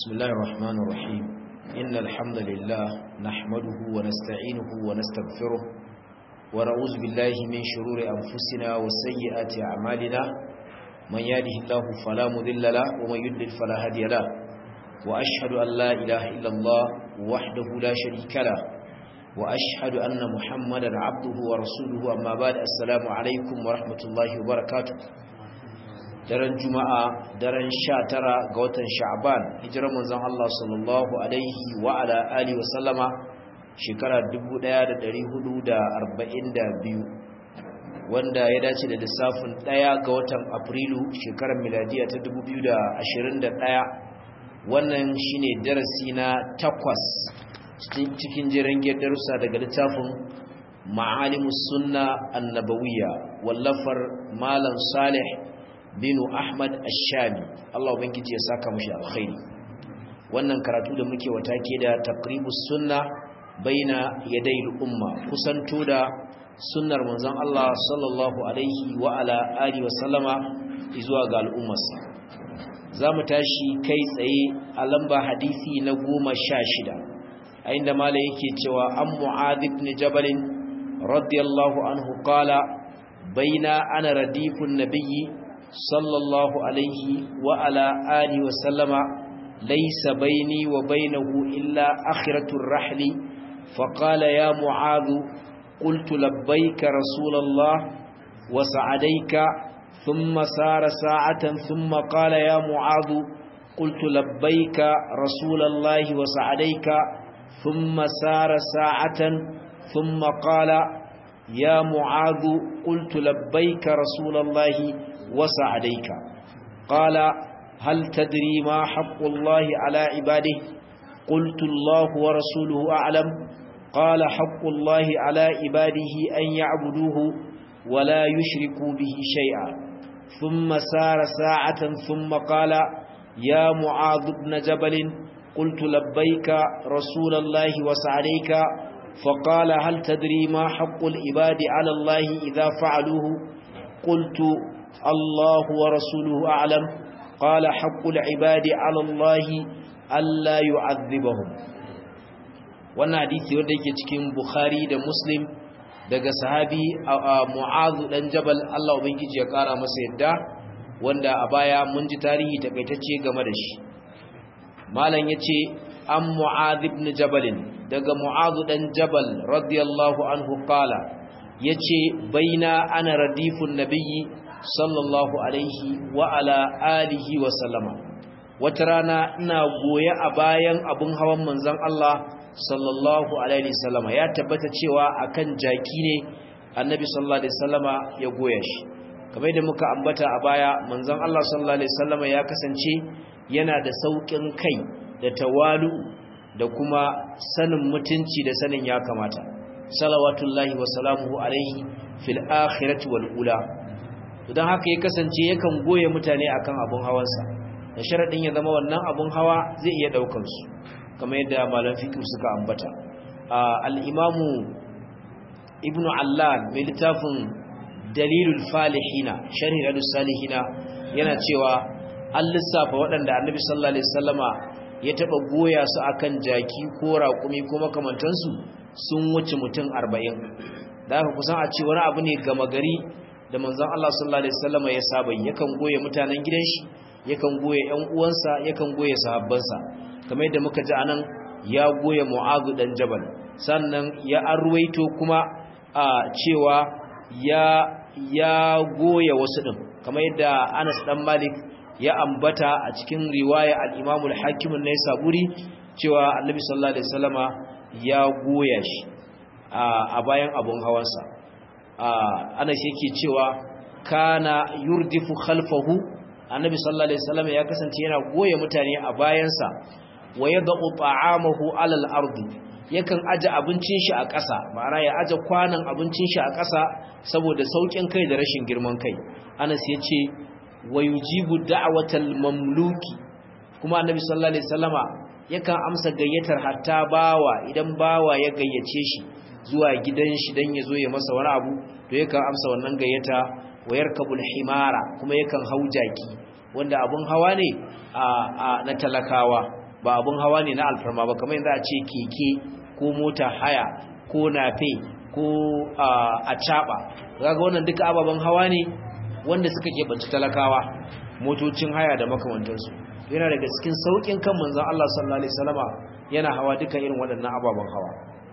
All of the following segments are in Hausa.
بسم الله الرحمن الرحيم إن الحمد لله نحمده ونستعينه ونستغفره ونعوذ بالله من شرور أنفسنا وسيئات أعمالنا من يهده الله فلا مذل له ومن يضلل فلا هادي له وأشهد أن لا إله إلا الله وحده لا شريك له وأشهد أن محمدا عبده ورسوله أما بعد السلام عليكم ورحمة الله وبركاته daren juma'a daren sha tara ga watan sha'ban hijirar manzon Allah sallallahu alaihi wa ala alihi wa sallama shekara 1442 wanda ya dace da lissafin ɗaya ga watan afrilu shekarar miladiya ta 2021 wannan shine darasi na takwas cikin jiran darussa daga littafin ma'alimus sunna annabawiyya wallafar malam salih binu ahmad ashami Allah ubangiji ya saka mushi alkhairi wannan karatu da muke wata ke da taqribus sunna baina yaday umma kusanto da sunnar manzon Allah sallallahu alaihi wa ala alihi wa sallama zuwa ga al'ummarsa zamu tashi kai tsaye a lamba hadisi na 16 a inda mala yake cewa an mu'adh ibn jabal radiyallahu anhu qala baina ana radifun nabiyyi صلى الله عليه وعلى آله وسلم ليس بيني وبينه إلا آخرة الرحل فقال يا معاذ قلت لبيك رسول الله وسعديك ثم سار ساعة ثم قال يا معاذ قلت لبيك رسول الله وسعديك ثم سار ساعة ثم قال يا معاذ قلت لبيك رسول الله وسعديك قال هل تدري ما حق الله على عباده قلت الله ورسوله أعلم قال حق الله على عباده أن يعبدوه ولا يشركوا به شيئا ثم سار ساعة ثم قال يا معاذ بن جبل قلت لبيك رسول الله وسعديك فقال هل تدري ما حق العباد على الله إذا فعلوه قلت الله ورسوله أعلم قال حق العباد على الله ألا يعذبهم wannan hadisi wanda yake cikin Bukhari da Muslim daga sahabi Mu'adh dan Jabal Allah ubangiji ya kara masa yadda wanda a baya mun ji tarihi takaitacce game da shi malam yace an Mu'adh ibn Jabal daga Mu'adh dan Jabal radiyallahu anhu qala yace baina ana radifun nabiyyi sallallahu alaihi wa ala alihi wa sallama wata rana ina goye a bayan abun hawan manzon Allah sallallahu alaihi sallama ya tabbata cewa akan jaki ne annabi sallallahu alaihi sallama ya goya shi kamar da muka ambata a baya manzon Allah sallallahu alaihi sallama ya kasance yana da saukin kai da tawalu da kuma sanin mutunci da sanin ya kamata salawatullahi wa salamuhu alaihi fil akhirati wal ula don haka ya kasance yakan goye mutane akan abun hawansa da sharadin ya zama wannan abun hawa zai iya daukar su kamar yadda malam fiqh suka ambata al-imamu ibnu allal mai littafin dalilul falihina sharhi radus salihina yana cewa an lissafa waɗanda annabi sallallahu alaihi wasallama ya taba goya su akan jaki ko raƙumi ko makamantansu sun wuce mutum 40 da haka kusan a ce wani abu ne gama gari da manzon Allah sallallahu alaihi wasallam ya saba yakan goye mutanen gidan shi yakan goye ƴan uwansa yakan goye sahabbansa kamar yadda muka ji anan ya goye Mu'adh dan Jabal sannan ya arwaito kuma a cewa ya ya goye wasu din kamar yadda Anas dan Malik ya ambata a cikin riwaya al-Imam al-Hakim an-Naisaburi cewa Annabi sallallahu alaihi wasallama ya goya shi a bayan abun hawansa ana shi yake cewa kana yurdifu khalfahu annabi sallallahu alaihi wasallam ya kasance yana goye mutane a bayansa wa yad'u ta'amahu 'ala al-ardi yakan aje abincin shi a ƙasa ma'ana ya aje kwanan abincin shi a ƙasa saboda saukin kai da rashin girman kai Anas yace wa yujibu da'watal mamluki kuma annabi sallallahu alaihi wasallama yakan amsa gayyatar hatta bawa idan bawa ya gayyace shi zuwa gidan shi dan yazo ya masa wani abu to yakan amsa wannan gayyata wayar kabul himara kuma yakan hau jaki wanda abun hawa ne na talakawa ba abun hawa ne na alfarma ba kamar yadda a ce keke ko mota haya ko nafe ko a caba kaga wannan duka ababen hawa ne wanda suka keɓanci talakawa motocin haya da makamantansu yana daga cikin saukin kan manzon Allah sallallahu alaihi wasallama yana hawa duka irin waɗannan ababen hawa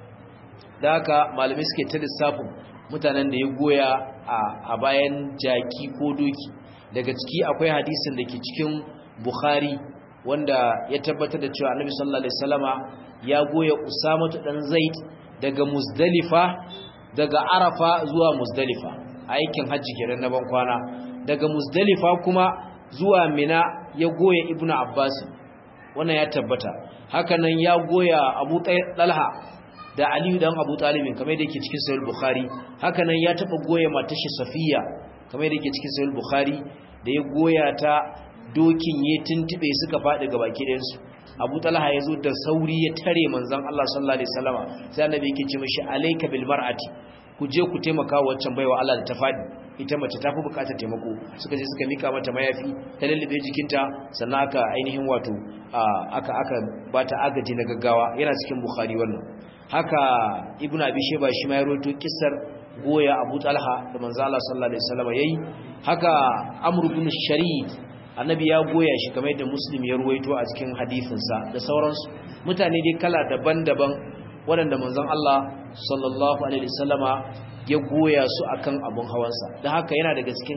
da haka malamai suke ta lissafin mutanen da ya goya a bayan jaki ko doki daga ciki akwai hadisin da ke cikin Bukhari wanda ya tabbatar da cewa Annabi sallallahu alaihi wasallama ya goya Usama dan Zaid daga Muzdalifa daga Arafa zuwa Muzdalifa aikin hajji kenan na ban kwana daga Muzdalifa kuma zuwa Mina ya goya Ibnu Abbas wannan ya tabbata hakanan ya goya Abu Talha da Aliyu dan Abu Talib kamar da yake cikin Sahih Bukhari hakanan ya taba goya matashi Safiya kamar da yake cikin Sahih Bukhari da ya goya ta dokin ya tuntube suka faɗi ga baki ɗayansu abu talha ya zo da sauri ya tare manzan Allah sallallahu alaihi wasallama sai annabi yake ce mishi alayka bil mar'ati ku je ku taimaka wa waccan baiwa Allah da ta faɗi ita mace ta fi bukatar taimako suka je suka mika mata mayafi ta lallabe jikinta sannan aka ainihin wato aka aka bata agaji na gaggawa yana cikin bukhari wannan haka ibnu abi shayba shi ma ya rawaito kissar goya abu talha da manzo Allah sallallahu alaihi wasallama yayi haka amr ibn sharid annabi ya goya shi kamar yadda muslim ya ruwaito a cikin hadisinsa da sauransu mutane dai kala daban-daban waɗanda manzon Allah sallallahu alaihi wasallama ya goya su akan abun hawansa don haka yana daga cikin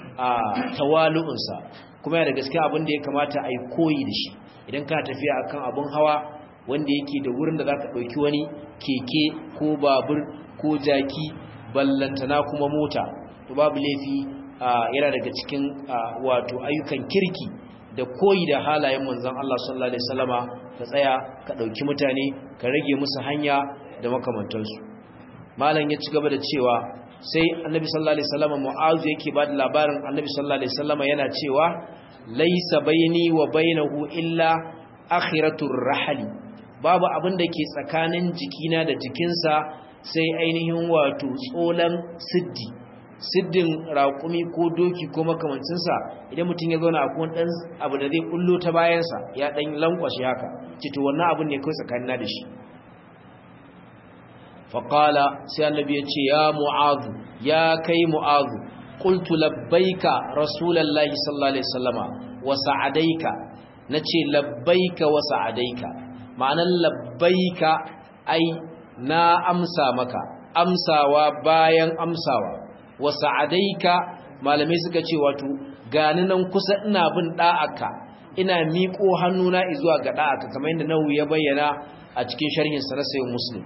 tawalu'unsa kuma yana daga cikin abin da ya kamata a yi koyi da shi idan kana tafiya akan abun hawa wanda yake da wurin da za ka ɗauki wani keke ko babur ko jaki ballantana kuma mota to babu laifi yana daga cikin wato ayyukan kirki da koyi da halayen manzon Allah sallallahu alaihi wasallama ka tsaya ka dauki mutane ka rage musu hanya da makamantansu malam ya ci gaba da cewa sai annabi sallallahu alaihi wasallama mu'azu yake ba da labarin annabi sallallahu alaihi wasallama yana cewa laysa baini wa bainahu illa akhiratur rahli babu abin da ke tsakanin jikina da jikinsa sai ainihin wato tsolan siddi siddin raƙumi ko doki ko makamancinsa idan mutum ya zauna a kuma ɗan abu da zai ƙullo ta bayansa ya ɗan lankwashe haka cito wannan abin ne kawai tsakanina da shi faƙala sai annabi ya ce ya mu'azu ya kai mu'azu qultu labbaika rasulallahi sallallahu alaihi wasallama wa sa'adaika nace labbaika wa sa'adaika ma'anan labbaika ai na amsa maka amsawa bayan amsawa wa sa'adaika malamai suka ce wato gani nan kusa ina bin da'aka ina miƙo hannuna zuwa ga da'aka kamar yadda nawu ya bayyana a cikin sharhin sa na sayyid muslim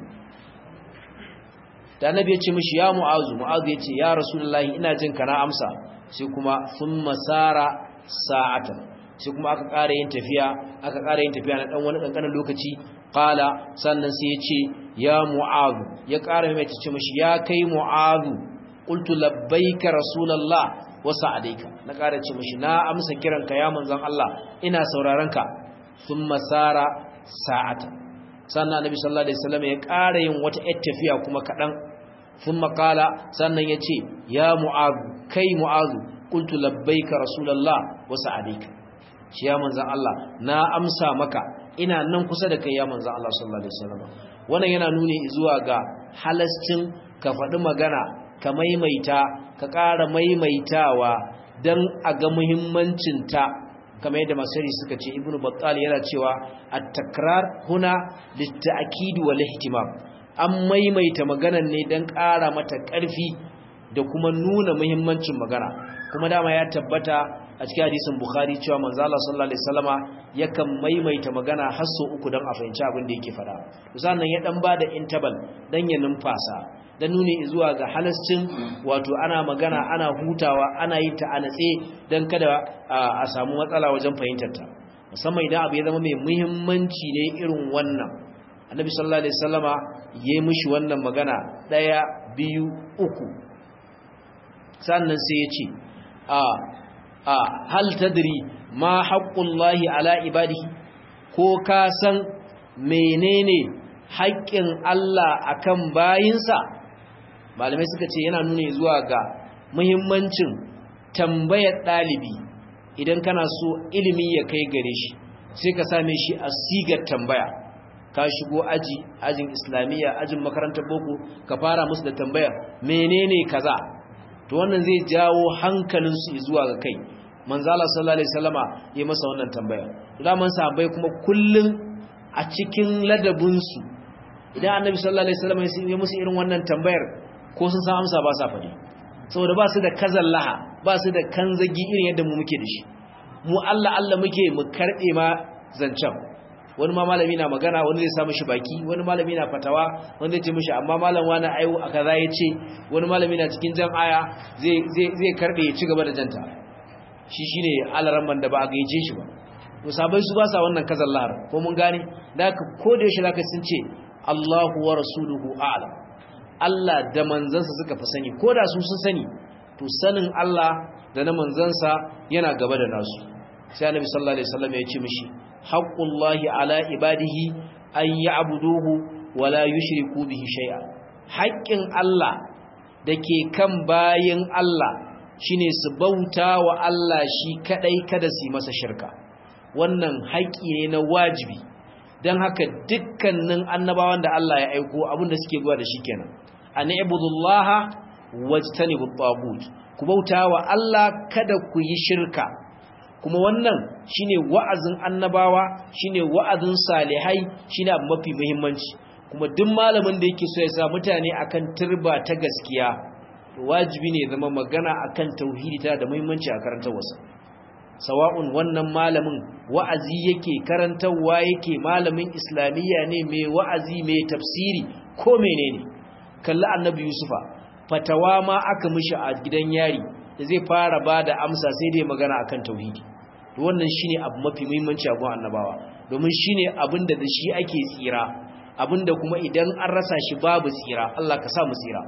da annabi ya ce mishi ya mu'azu mu'azu ya ce ya rasulullahi ina jin kana amsa sai kuma thumma sara sa'atan sai kuma aka ƙara yin tafiya aka ƙara yin tafiya na dan wani kankanin lokaci qala sannan sai ya ce ya mu'azu ya ƙara mai ce mishi ya kai mu'azu qultu labbaika rasulullah wa sa'adaika na ƙara ce mishi na amsa kiranka ya manzon Allah ina sauraron ka thumma sara sa'atan sannan annabi sallallahu alaihi wasallam ya ƙara yin wata yar tafiya kuma kadan thumma qala sannan yace ya mu'az kai mu'az qultu labbaika rasulullah wa sa'adika shi ya manzon Allah na amsa maka ina nan kusa da kai ya manzon Allah sallallahu alaihi wasallam wannan yana nuni zuwa ga halascin ka faɗi magana ka maimaita ka ƙara maimaitawa dan a ga muhimmancin ta kamar yadda masari suka ce ibnu battal yana cewa at-takrar huna lit-ta'kid wal ihtimam an maimaita maganar ne dan ƙara mata ƙarfi da kuma nuna muhimmancin magana kuma dama ya tabbata a cikin hadisin bukhari cewa manzo Allah sallallahu alaihi wasallama yakan maimaita magana har sau uku dan a fahimci abin da yake fada sannan ya dan bada interval dan ya numfasa dan nuni zuwa ga halascin wato ana magana ana hutawa ana yin ta a natse dan kada a samu matsala wajen fahimtar ta musamman idan abu ya zama mai muhimmanci ne irin wannan annabi sallallahu alaihi wasallama yayi mishi wannan magana daya biyu uku sannan sai ya ce a a hal tadri ma haqqullahi ala ibadihi ko ka san menene haƙƙin Allah akan bayinsa malamai suka ce yana nuna zuwa ga muhimmancin tambayar ɗalibi idan kana so ilimi ya kai gare shi sai ka same shi a sigar tambaya ka shigo aji ajin islamiyya ajin makarantar boko ka fara musu da tambaya menene kaza to wannan zai jawo hankalinsu zuwa ga kai manzala sallallahu alaihi wasallama ya masa wannan tambaya daman sahabbai kuma kullun a cikin ladabinsu idan annabi sallallahu alaihi wasallama ya musu irin wannan tambayar ko sun san amsa ba sa faɗi saboda ba su da kazallaha ba su da kanzagi irin yadda mu muke da shi mu Allah Allah muke mu karbe ma zancen wani ma malami na magana wani zai samu shi baki wani malami na fatawa wani zai ce mishi amma malam wani ayu a kaza ya ce wani malami na cikin jan aya zai karbe ya ci gaba da janta shi shine alaran da ba a gaice shi ba to sabai su ba sa wannan kazan lahar ko mun gane da ka ko da yaushe zaka sun ce Allahu wa rasuluhu a'lam Allah da manzansa suka fi sani ko da su sun sani to sanin Allah da na manzansa yana gaba da nasu sai annabi sallallahu alaihi wasallam ya ce mishi haqqullahi ala ibadihi an ya'buduhu wa la yushriku bihi shay'a haƙƙin Allah dake kan bayin Allah shine su bauta wa Allah shi kadai kada su yi masa shirka wannan haƙƙi ne na wajibi dan haka dukkanin annabawan da Allah ya aiko abinda suke zuwa da shi kenan an ibudullaha wajtanibut tagut ku bauta wa Allah kada ku yi shirka kuma wannan shine wa'azin annabawa shine wa'azin salihai shine abu mafi muhimmanci kuma duk malamin da yake so ya sa mutane akan turba ta gaskiya wajibi ne zama magana akan tauhidi ta da muhimmanci a karantar wasa sawa'un wannan malamin wa'azi yake karantarwa yake malamin islamiyya ne mai wa'azi mai tafsiri ko menene kalli annabi yusufa fatawa ma aka mishi a gidan yari da zai fara ba da amsa sai dai magana akan tauhidi to wannan shine abu mafi muhimmanci a gun annabawa domin shine abin da shi ake tsira abinda kuma idan an rasa shi babu tsira Allah ka sa mu tsira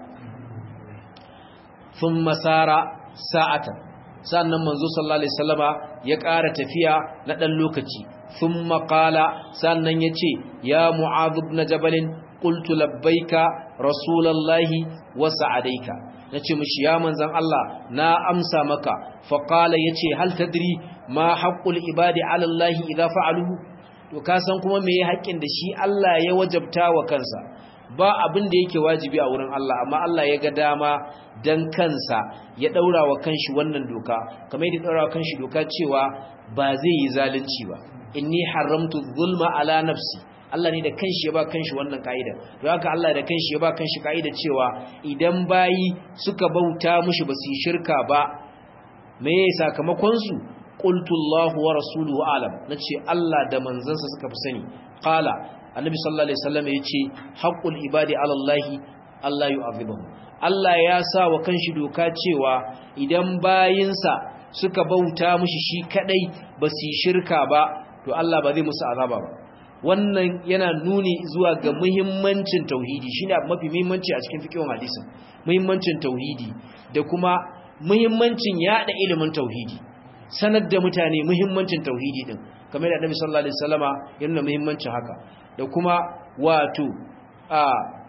thumma sara sa'atan sannan manzo sallallahu alaihi wasallama ya ƙara tafiya na dan lokaci thumma qala sannan yace ya mu'adh ibn jabal qultu labbaika rasulullahi wa sa'adaika nace mishi ya manzon Allah na amsa maka fa qala yace hal tadri ma haqqul ibadi ala Allah idza fa'aluhu to ka san kuma me haƙƙin da shi Allah ya wajabta wa kansa ba abin da yake wajibi a wurin Allah amma Allah ya ga dama dan kansa ya daura wa kanshi wannan doka kamar yadda daura wa kanshi doka cewa ba zai yi zalunci ba inni haramtu zulma ala nafsi Allah ne da kanshi ya ba kanshi wannan kaida don haka Allah da kanshi ya ba kanshi kaida cewa idan bayi suka bauta mushi ba su yi shirka ba me sakamakon su qultu Allahu wa rasuluhu alam nace Allah da manzansa suka fi sani qala annabi sallallahu alaihi wasallam yace haqqul ibadi ala Allah Allah yu'adhibuhum Allah ya sa wa kanshi doka cewa idan bayinsa suka bauta mushi shi kadai ba su yi shirka ba to Allah ba zai musu azaba ba wannan yana nuni zuwa ga muhimmancin tauhidi shine abu mafi muhimmanci a cikin fiqhin hadisin muhimmancin tauhidi da kuma muhimmancin yada ilimin tauhidi sanar da mutane muhimmancin tauhidi din kamar da Annabi sallallahu alaihi wasallama yana muhimmancin haka da kuma wato a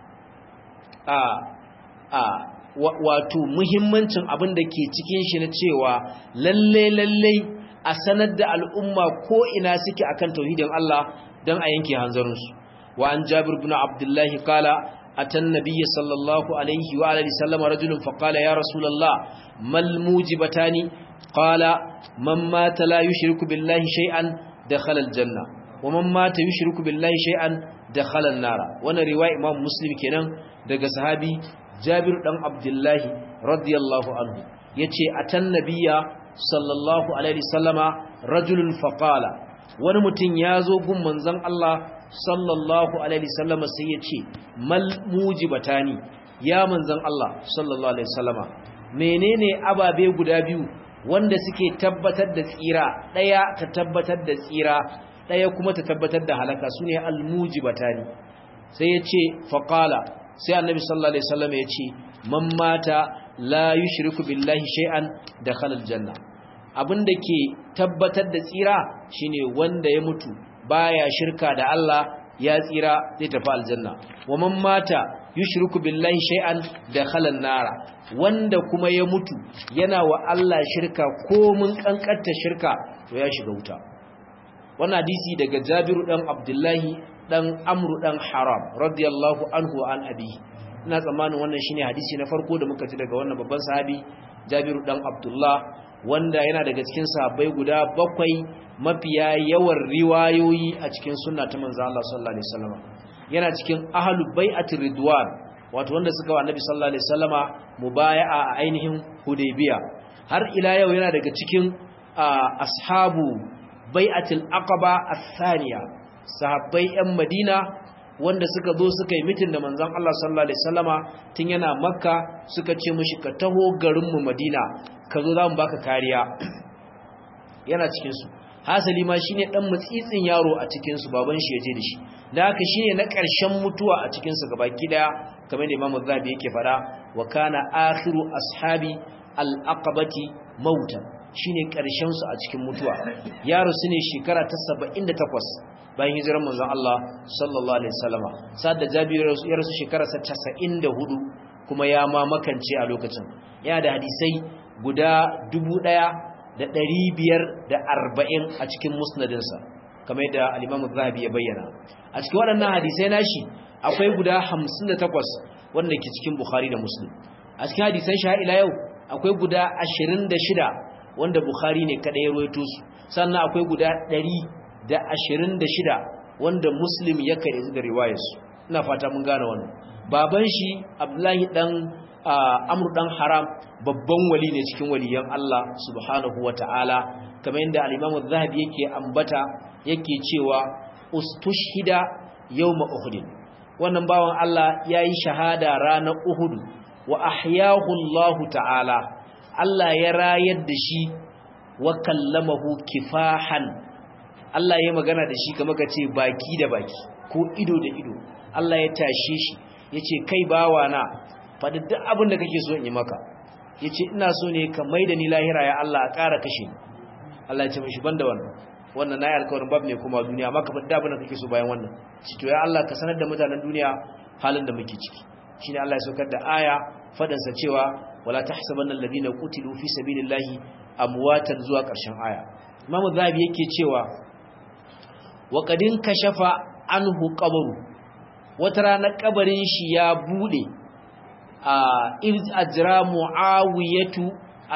a a wato muhimmancin abin da ke cikin shi na cewa lalle lalle a sanar da al'umma ko ina suke akan tauhidin Allah dan a yanke hanzarinsu wa an Jabir ibn Abdullah kala atan nabiyyi sallallahu alaihi wa alihi sallama rajulun fa qala ya rasulullah mal mujibatani qala man mata la yushriku billahi shay'an dakhala aljanna wa man mata yushriku billahi shay'an dakhala an-nara wannan riwaya Imam Muslim kenan daga sahabi Jabir dan Abdullahi radiyallahu anhu yace atan nabiyya sallallahu alaihi sallama rajulun faqala wani mutum ya zo gun manzon Allah sallallahu alaihi sallama sai yace mal mujibatani ya manzon Allah sallallahu alaihi sallama menene ababe guda biyu wanda suke tabbatar da tsira daya ta tabbatar da tsira daya kuma ta tabbatar da halaka sune al mujibatani sai yace faqala sai annabi sallallahu alaihi wasallam ya ce man mata la yushriku billahi shay'an dakhala aljanna abinda ke tabbatar da tsira shine wanda ya mutu baya shirka da Allah ya tsira zai tafi aljanna wa man mata yushriku billahi shay'an dakhala an-nara wanda kuma ya mutu yana wa Allah shirka ko mun kankanta shirka to ya shiga wuta wannan hadisi daga Jabiru dan Abdullahi dan Amru dan Haram radiyallahu anhu wa an abi ina tsammanin wannan shine hadisi na farko da muka ji daga wannan babban sahabi Jabiru dan Abdullah wanda yana daga cikin sahabbai guda bakwai mafiya yawan riwayoyi a cikin sunna ta manzo Allah sallallahu alaihi wasallam yana cikin ahlul bai'atir ridwan wato wanda suka wa annabi sallallahu alaihi wasallama mubaya'a a ainihin hudaybiya har ila yau yana daga cikin ashabu bai'atul aqaba athaniya sahabbai yan madina wanda suka zo suka yi mitin da manzon Allah sallallahu alaihi wasallama tun yana makka suka ce mishi ka taho garin mu madina ka zo zamu baka kariya yana cikin su hasali ma shine dan mutsitsin yaro a cikin su baban shi yaje da shi da haka shine na ƙarshen mutuwa a cikin su gabaki daya kamar da Imam Zabi yake fada wa kana akhiru ashabi al-aqabati mautan shine ƙarshen su a cikin mutuwa yaro sune shekara ta 78 bayan hijirar manzon Allah sallallahu alaihi wasallama sa'ad da Jabir ya rasu shekara ta 94 kuma ya ma makance a lokacin yana da hadisai guda 1000 da ɗari biyar da arba'in a cikin musnadinsa kamar da alimamu zahabi ya bayyana a cikin waɗannan hadisai nashi akwai guda hamsin da takwas wanda ke cikin bukhari da muslim a cikin hadisan sha'ila yau akwai guda ashirin da shida wanda bukhari ne kaɗai ya ruwaito su sannan akwai guda ɗari da ashirin da shida wanda muslim ya kai da riwayarsu ina fata mun gane wannan baban shi abdullahi ɗan amur dan haram babban wali ne cikin waliyan Allah subhanahu wata'ala kamar yadda al-Imam az-Zahabi yake ambata yake cewa ustushhida yawma uhud wannan bawan Allah yayi shahada ranar Uhud wa ahyahu Allah ta'ala Allah ya rayar da shi wa kallamahu kifahan Allah ya magana da shi kamar kace baki da baki ko ido da ido Allah ya tashe shi yace kai bawana faɗi duk abin da kake so in yi maka ya ce ina so ne ka mai da ni lahira ya Allah a ƙara kashe ni Allah ya ce mashi ban da wannan wannan na yi alkawarin babu ne kuma duniya amma ka faɗi abin da kake so bayan wannan ci to ya Allah ka sanar da mutanen duniya halin da muke ciki shine Allah ya saukar da aya faɗansa cewa wala tahsabanna alladhina qutilu fi sabilillahi amwatan zuwa ƙarshen aya Imam Zahabi yake cewa wa qadin kashafa anhu qabru wata rana kabarin shi ya bude iz ajra muawiyatu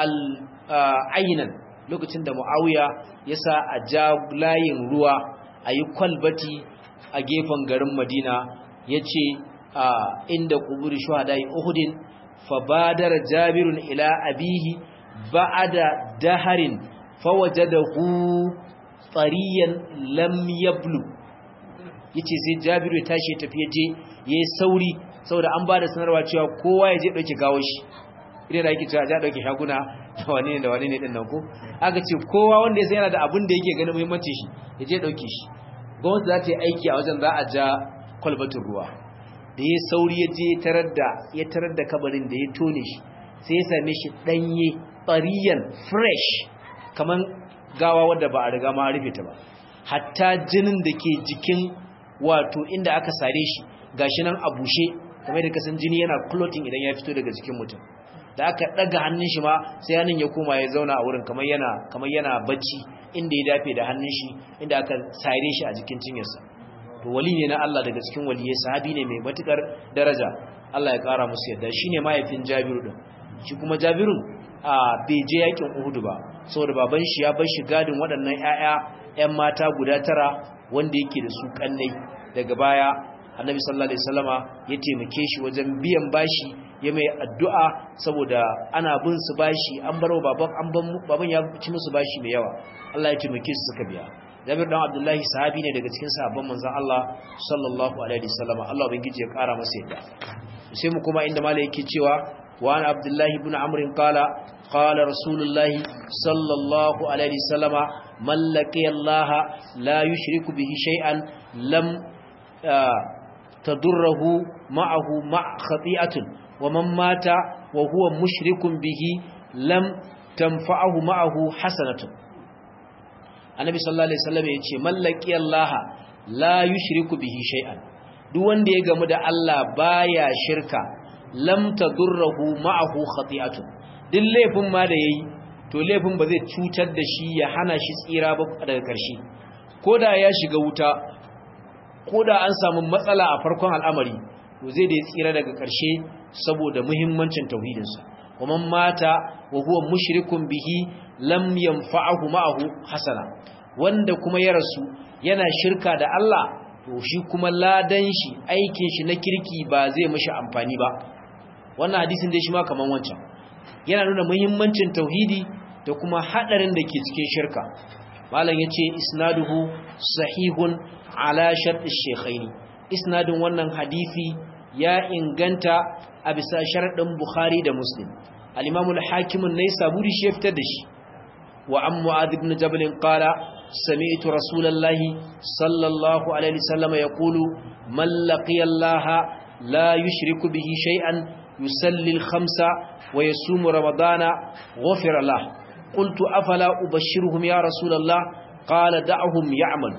al-aynan lokacin da muawiya ya sa a ja layin ruwa ayi kwalbati a gefen garin madina yace inda kuburi shuhadai uhudin fabadara jabirun ila abihi ba'da daharin fawajadahu tariyan lam yablu yace sai jabiru ya tashi ya tafi je yayi sauri saboda an ba da sanarwa cewa kowa ya je ɗauki gawo shi idan da ake cewa ja ɗauki shaguna da wani ne da wani ne ɗin nan ko aka ce kowa wanda ya san yana da abin da yake ganin muhimmancin shi ya je ɗauki shi gwamnati za ta yi aiki a wajen za a ja kwalbatin ruwa da ya sauri ya je tarar da ya tarar da kabarin da ya tone shi sai ya same shi ɗanye ɓariyan fresh kamar gawa wadda ba a riga ma rufe ta ba hatta jinin da ke jikin wato inda aka sare shi gashi nan a bushe kamar da kasan jini yana clotting idan ya fito daga jikin mutum da aka daga hannun shi ma sai hannun ya koma ya zauna a wurin kamar yana kamar yana bacci inda ya dafe da hannun shi inda aka sare shi a jikin cinyarsa to wali ne na Allah daga cikin waliyai sahabi ne mai matukar daraja Allah ya kara musu yadda shine mahaifin Jabiru din shi kuma Jabiru a bai je yakin Uhud ba saboda baban shi ya bar shi gadin waɗannan ƴaƴa ƴan mata guda tara wanda yake da su kannai daga baya annabi sallallahu alaihi wasallama ya taimake shi wajen biyan bashi ya mai addu'a saboda ana bin su bashi an baro baban an ban baban ya ci musu bashi mai yawa Allah ya taimake su suka biya Jabir dan Abdullahi sahabi ne daga cikin sahabban manzon Allah sallallahu alaihi wasallama Allah ubangiji ya kara masa yadda sai mu kuma inda malai yake cewa wa an Abdullahi ibn Amr qala qala Rasulullah sallallahu alaihi wasallama man laqiya Allah la yushriku bihi shay'an lam تضره معه مع خطيئة ومن مات وهو مشرك به لم تنفعه معه حسنة النبي صلى الله عليه وسلم يقول من لقي الله لا يشرك به شيئا duk wanda ya gamu da Allah baya shirka lam tadurruhu ma'ahu khati'atun duk laifin ma da yayi to laifin ba zai cutar da shi ya hana shi tsira ba daga ƙarshe koda ya shiga wuta koda an samu matsala a farkon al'amari to zai da tsira daga ƙarshe saboda muhimmancin tauhidinsa kuma mata wa huwa mushrikun bihi lam yanfa'ahu ma'ahu hasana wanda kuma ya rasu yana shirka da Allah to shi kuma ladan shi aikin shi na kirki ba zai mishi amfani ba wannan hadisin dai shi ma kaman wancan yana nuna muhimmancin tauhidi da kuma hadarin da ke cikin shirka malam yace isnaduhu sahihun ala shart ash-shaykhaini isnadin wannan hadisi ya inganta a bisa sharadin bukhari da muslim al-imam al-hakim an-naisaburi shi fitar da shi wa an mu'adh ibn jabal qala sami'tu rasulallahi sallallahu alaihi wasallam yaqulu man laqiya allaha la yushriku bihi shay'an yusalli al-khamsa wa yasumu ramadana ghufira lahu قلت أفلا أبشرهم يا رسول الله قال دعهم يعمل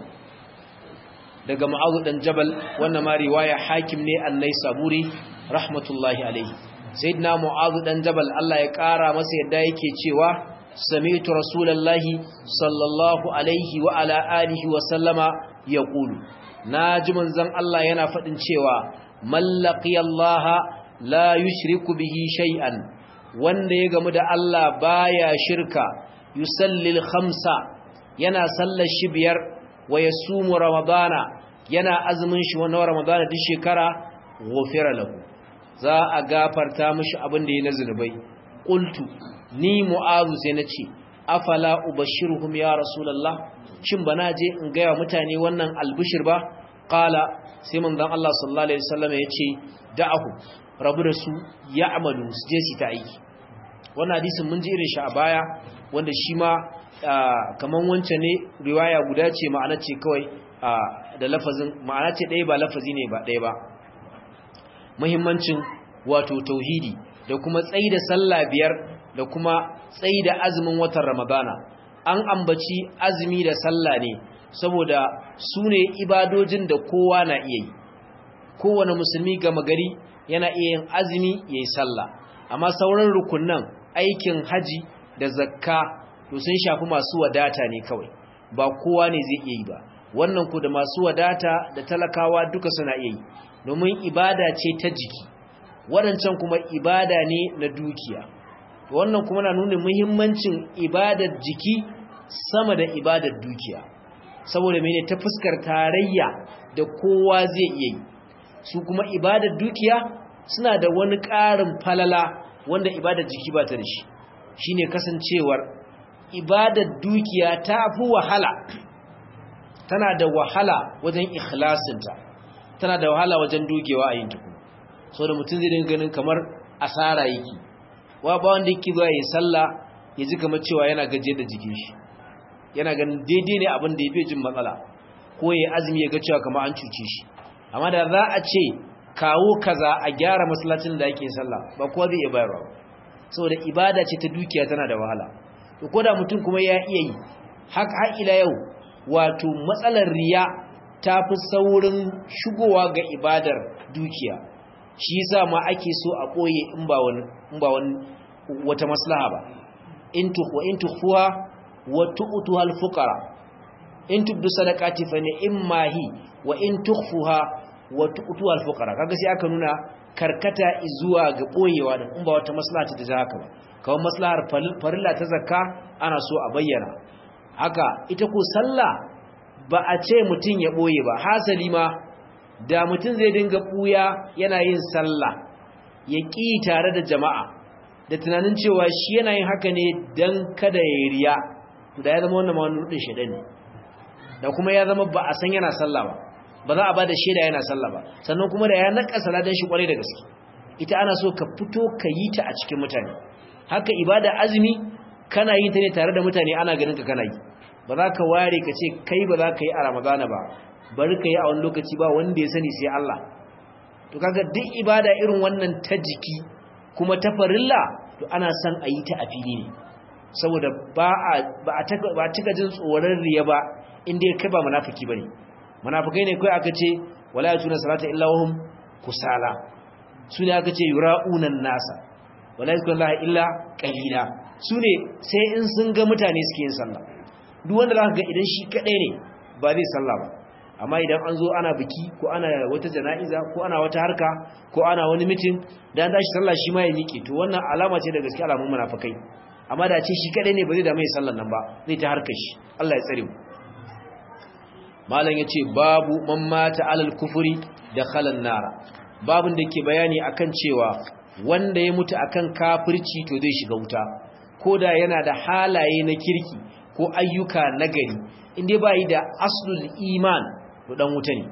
daga ma'azu dan jabal wannan ma riwaya hakim ne annai saburi rahmatullahi alaihi sayyidina mu'azu dan jabal Allah ya kara masa yadda yake cewa sami'tu rasulullahi sallallahu alaihi wa ala alihi wa sallama yaqulu naji manzon Allah yana fadin cewa mallaqi Allah la yushriku bihi shay'an wanda ya gamu da Allah baya shirka yusallil khamsa yana sallar shi biyar wa yasumu ramadana yana azumin shi wannan ramadana duk shekara ghufira lahu za a gafarta mishi abin da ya na zunubai qultu ni mu'azu sai nace afala ubashshiruhum ya rasulullah shin bana je in ga mutane wannan albishir ba qala sai manzon Allah sallallahu alaihi wasallam yace da'ahu rabu da su ya'malu su je su ta aiki wannan hadisin mun ji irin shi a baya wanda shi ma kaman wancan ne riwaya guda ce ma'ana ce kawai da lafazin ma'ana ce ɗaya ba lafazi ne ba ɗaya ba muhimmancin wato tauhidi da kuma tsayi da sallah biyar da kuma tsayi da azumin watan ramadana an ambaci azumi da sallah ne saboda su ne ibadojin da kowa na iya yi kowane musulmi gama gari yana iya yin azumi ya yi sallah amma sauran rukunan aikin haji da zakka to sun shafi masu wadata ne kawai ba kowa ne zai iya yi ba wannan ku da masu wadata da talakawa duka suna iya yi domin ibada ce ta jiki waɗancan kuma ibada ne na dukiya wannan kuma na nuna muhimmancin ibadar jiki sama da ibadar dukiya saboda mene ta fuskar tarayya da kowa zai iya yi su kuma ibadar dukiya suna da wani ƙarin falala wanda ibadar jiki ba ta da shi shine kasancewar ibadar dukiya ta fi wahala tana da wahala wajen ikhlasinta tana da wahala wajen dogewa a yin tuku so da mutum zai dinga ganin kamar asara yake wa ba wanda yake zuwa ya sallah ya ji kamar cewa yana gaje da jikin shi yana ganin daidai ne abin da ya fi jin matsala ko ya azumi ya ga cewa kamar an cuce shi amma da za a ce kawo kaza a gyara masallacin da ake sallah ba kowa zai iya bayarwa ba saboda ibada ce ta dukiya tana da wahala to ko da mutum kuma ya iya yi har har ila yau wato matsalar riya ta fi saurin shigowa ga ibadar dukiya shi yasa ma ake so a koye in ba wani in ba wani wata maslaha ba in tukhwa in tukhfuha wa tu'tuha al-fuqara in tubdu sadaqati fa ni'ma hi wa in tukhfuha wa tu'tuha al-fuqara kaga sai aka nuna karkata zuwa ga boyewa da in ba wata maslaha ta haka ba kawai maslahar farilla ta zakka ana so a bayyana haka ita ko sallah ba a ce mutum ya boye ba hasali ma da mutum zai dinga buya yana yin sallah ya ƙi tare da jama'a da tunanin cewa shi yana yin haka ne don kada ya riya da ya zama wannan ma wani rudin shaidan ne da kuma ya zama ba a san yana sallah ba ba za a ba da shaida yana sallah ba sannan kuma da ya naka saladan shi kwarai da gaske ita ana so ka fito ka yi ta a cikin mutane haka ibada azumi kana yin ta ne tare da mutane ana ganin ka kana yi ba za ka ware ka ce kai ba za ka yi a ramadana ba bari ka yi a wani lokaci ba wanda ya sani sai Allah to kaga duk ibada irin wannan ta jiki kuma ta farilla to ana son a yi ta a fili ne saboda ba a ba a ba cika jin tsoron riya ba inda kai ba munafiki bane munafikai ne kai aka ce wala yatuna salata illa wahum kusala sune aka ce yura'unan nasa wala yakuna illa qalila sune sai in sun ga mutane suke yin sallah duk wanda zaka ga idan shi kadai ne ba zai sallah ba amma idan an zo ana biki ko ana wata jana'iza ko ana wata harka ko ana wani mitin da an tashi sallah shi ma ya miƙe to wannan alama ce da gaske alamun munafikai amma da ce shi kadai ne ba zai da mai sallan nan ba zai ta harkar shi Allah ya tsare mu malam yace babu man mata alal kufuri da khalan nara babun da ke bayani akan cewa wanda ya mutu akan kafirci to zai shiga wuta koda yana da halaye na kirki ko ayyuka nagari inda bai da aslul iman to dan wuta ne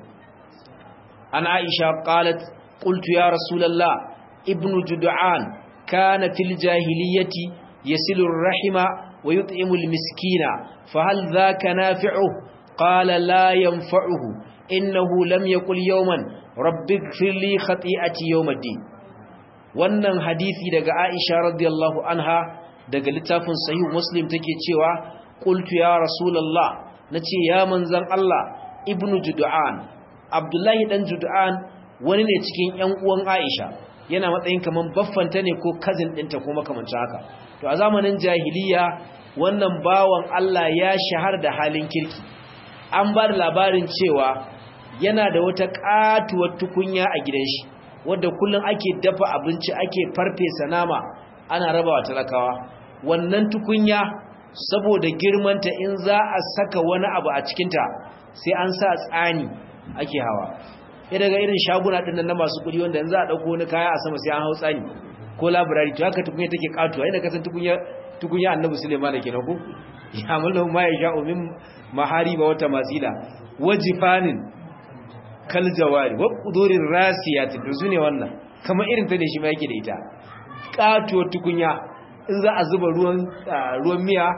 an aisha qalat qultu ya rasulullah ibnu jud'an kana fil jahiliyyati yasilu ar-rahima wa yut'imu al-miskina fa hal dhaka nafi'uhu qala la yanfa'uhu innahu lam yaqul yawman rabbighfir li khati'ati yawm ad-din wannan hadisi daga aisha radiyallahu anha daga littafin sahih muslim take cewa qultu ya rasulullah nace ya manzon Allah ibnu jud'an abdullahi dan jud'an wani ne cikin ƴan uwan aisha yana matsayin kaman baffanta ne ko cousin ɗinta ko makamancin haka to a zamanin jahiliya wannan bawan Allah ya shahar da halin kirki an ba da labarin cewa yana da wata katuwar tukunya a gidan shi wadda kullum ake dafa abinci ake farfesa nama ana rabawa talakawa wannan tukunya saboda girmanta in za a saka wani abu a cikinta sai an sa tsani ake hawa ya daga irin shaguna ɗin na masu kuɗi wanda in za a ɗauko wani kaya a sama sai an hau tsani ko labirari to haka tukunya take katuwa inda kasan tukunya tukunya annabi suleiman da ke na ku ya mulhu ma ya sha'u min mahariba wata masila wajifanin kal jawari wa qudurir rasiyati to sune wannan kamar irin ta ne shi ma yake da ita katuwar tukunya in za a zuba ruwan ruwan miya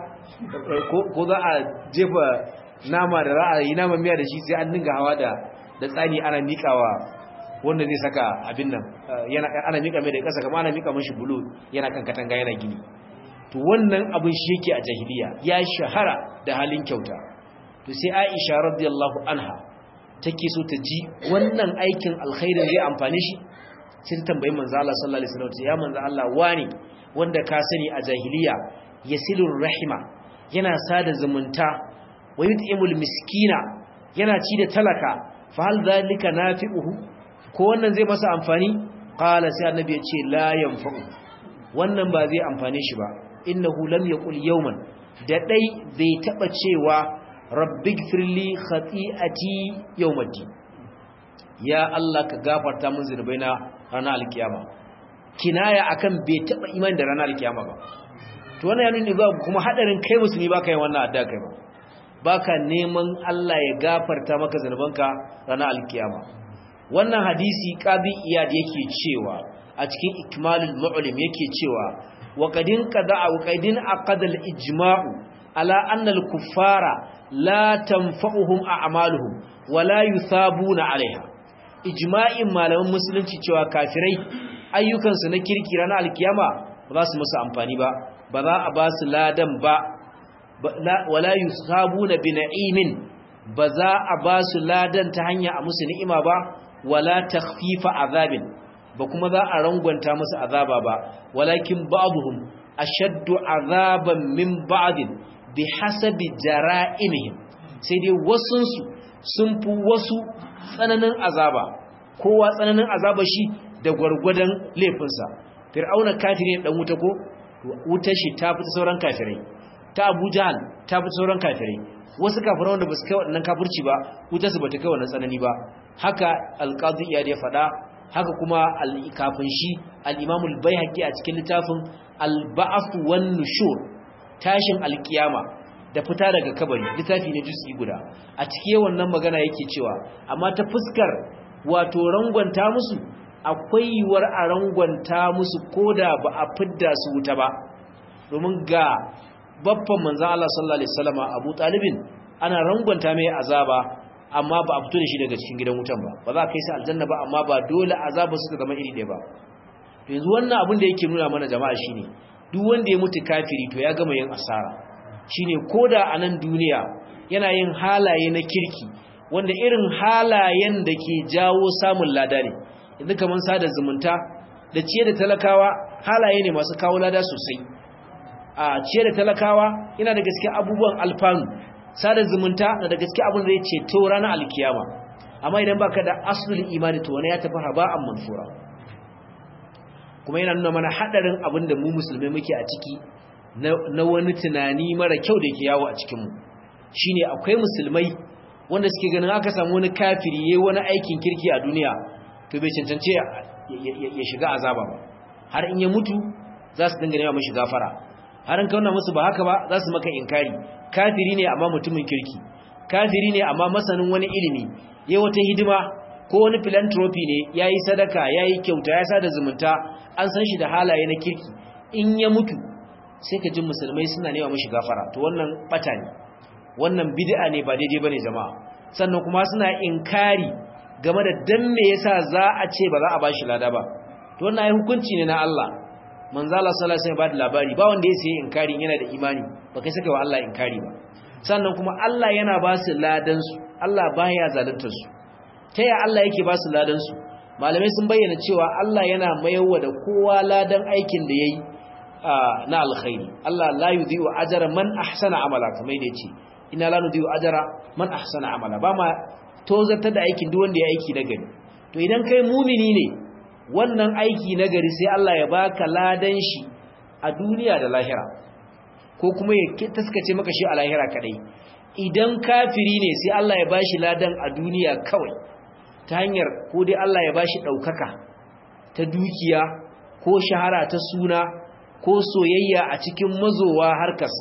ko za a jefa nama da ra'ayi nama miya da shi sai an dinga hawa da da tsani ana mikawa wanda zai saka abin nan yana ana mika mai da kasa kamar ana mika mashi bulu yana kan katanga yana gini to wannan abin shi yake a jahiliya ya shahara da halin kyauta to sai Aisha radiyallahu anha take so ta ji wannan aikin alkhairin zai amfane shi sai ta tambayi manzo Allah sallallahu alaihi wasallam ya manzo Allah wani wanda ka sani a jahiliya yasilur rahima yana sada zumunta wa yut'imul miskina yana ci da talaka fa hal zalika nafi'uhu ko wannan zai masa amfani qala sai annabi ya ce la yanfa'u wannan ba zai amfane shi ba innahu lam yaqul yawman da dai bai taba cewa rabbighfirli khati'ati yawmiddin ya Allah ka gafarta min zunubaina ranar alkiyama kinaya akan bai taba iman da ranar alkiyama ba to wannan yana nuni ba kuma hadarin kai musulmi baka yin wannan addu'a kai ba baka neman Allah ya gafarta maka zunubanka ranar alkiyama wannan hadisi qadi iyad yake cewa a cikin ikmalul mu'lim yake cewa wa qadin qada'a wa qadin aqada al-ijma'u ala anna al-kuffara la tanfa'uhum a'maluhum wa la yuthabuna 'alayha ijma'in malaman musulunci cewa kafirai ayyukansu na kirki ranar alkiyama ba za su musu amfani ba ba za a ba su ladan ba wala yusabuna bi na'imin ba za a ba su ladan ta hanya a musu ni'ima ba wala takhfifa azabin ba kuma za a rangwanta musu azaba ba walakin ba'dhum ashaddu azaban min ba'din bihasabi jara'imihim sai dai wasunsu sun fi wasu tsananin azaba kowa tsananin azaba shi da gwargwadon laifinsa fir'auna kafiri ne dan wuta ko wutar shi ta fi sauran kafirai ta Abu Jahl ta fi sauran kafirai wasu kafirai wanda ba su kai waɗannan kafirci ba wutar su bata kai wannan tsanani ba haka alqazi ya da faɗa haka kuma kafin shi al-Imam al-Baihaqi a cikin littafin al-Ba'th wan Nushur tashin alkiyama da fita daga kabari littafi ne juz'i guda a cikin wannan magana yake cewa amma ta fuskar wato rangwanta musu akwai yiwuwar a rangwanta musu koda ba a fidda su wuta ba domin ga babban manzan Allah sallallahu alaihi wasallam Abu Talibin ana rangwanta mai azaba amma ba a fito da shi daga cikin gidan wutan ba ba za a kai shi aljanna ba amma ba dole azaba su ta zama iri ɗaya ba to yanzu wannan abin da yake nuna mana jama'a shine duk wanda ya mutu kafiri to ya gama yin asara shine koda a nan duniya yana yin halaye na kirki wanda irin halayen da ke jawo samun lada ne yanzu kamar sada zumunta da ciye da talakawa halaye ne masu kawo lada sosai a ciye da talakawa yana da gaske abubuwan alfanu sada zumunta na da gaske abin da ya ceto ranar alkiyama amma idan baka da aslul imani to wani ya tafi haba'an mansura kuma yana nuna mana hadarin abin da mu musulmai muke a ciki na wani tunani mara kyau da ke yawo a cikin mu shine akwai musulmai wanda suke ganin aka samu wani kafiri yayin wani aikin kirki a duniya to bai cancance ya shiga azaba ba har in ya mutu za su dinga nema mashi gafara har in kauna musu ba haka ba za su maka inkari kafiri ne amma mutumin kirki kafiri ne amma masanin wani ilimi yayi wata hidima ko wani philanthropy ne yayi sadaka yayi kyauta ya sada zumunta an san shi da halaye na kirki in ya mutu sai ka ji musulmai suna nema mashi gafara to wannan bata ne wannan bid'a ne ba daidai bane jama'a sannan kuma suna inkari game da dan me yasa za a ce ba za a bashi lada ba to wannan ai hukunci ne na Allah manzo Allah sallallahu alaihi wasallam ba da labari ba wanda yake inkari yana da imani ba kai saka wa Allah inkari ba sannan kuma Allah yana ba su ladan su Allah baya zaluntar su ta ya Allah yake ba su ladan su malamai sun bayyana cewa Allah yana mayarwa da kowa ladan aikin da yayi na alkhairi Allah la yudhi'u ajra man ahsana amala kamar yadda yace ina la nudhi'u ajra man ahsana amala ba ma tozartar da aikin duk wanda ya aiki na gari to idan kai mumini ne wannan aiki na gari sai Allah ya baka ladan shi a duniya da lahira ko kuma ya taskace maka shi a lahira kadai idan kafiri ne sai Allah ya bashi ladan a duniya kawai ta hanyar ko dai Allah ya bashi daukaka ta dukiya ko shahara ta suna ko soyayya a cikin mazowa harkarsa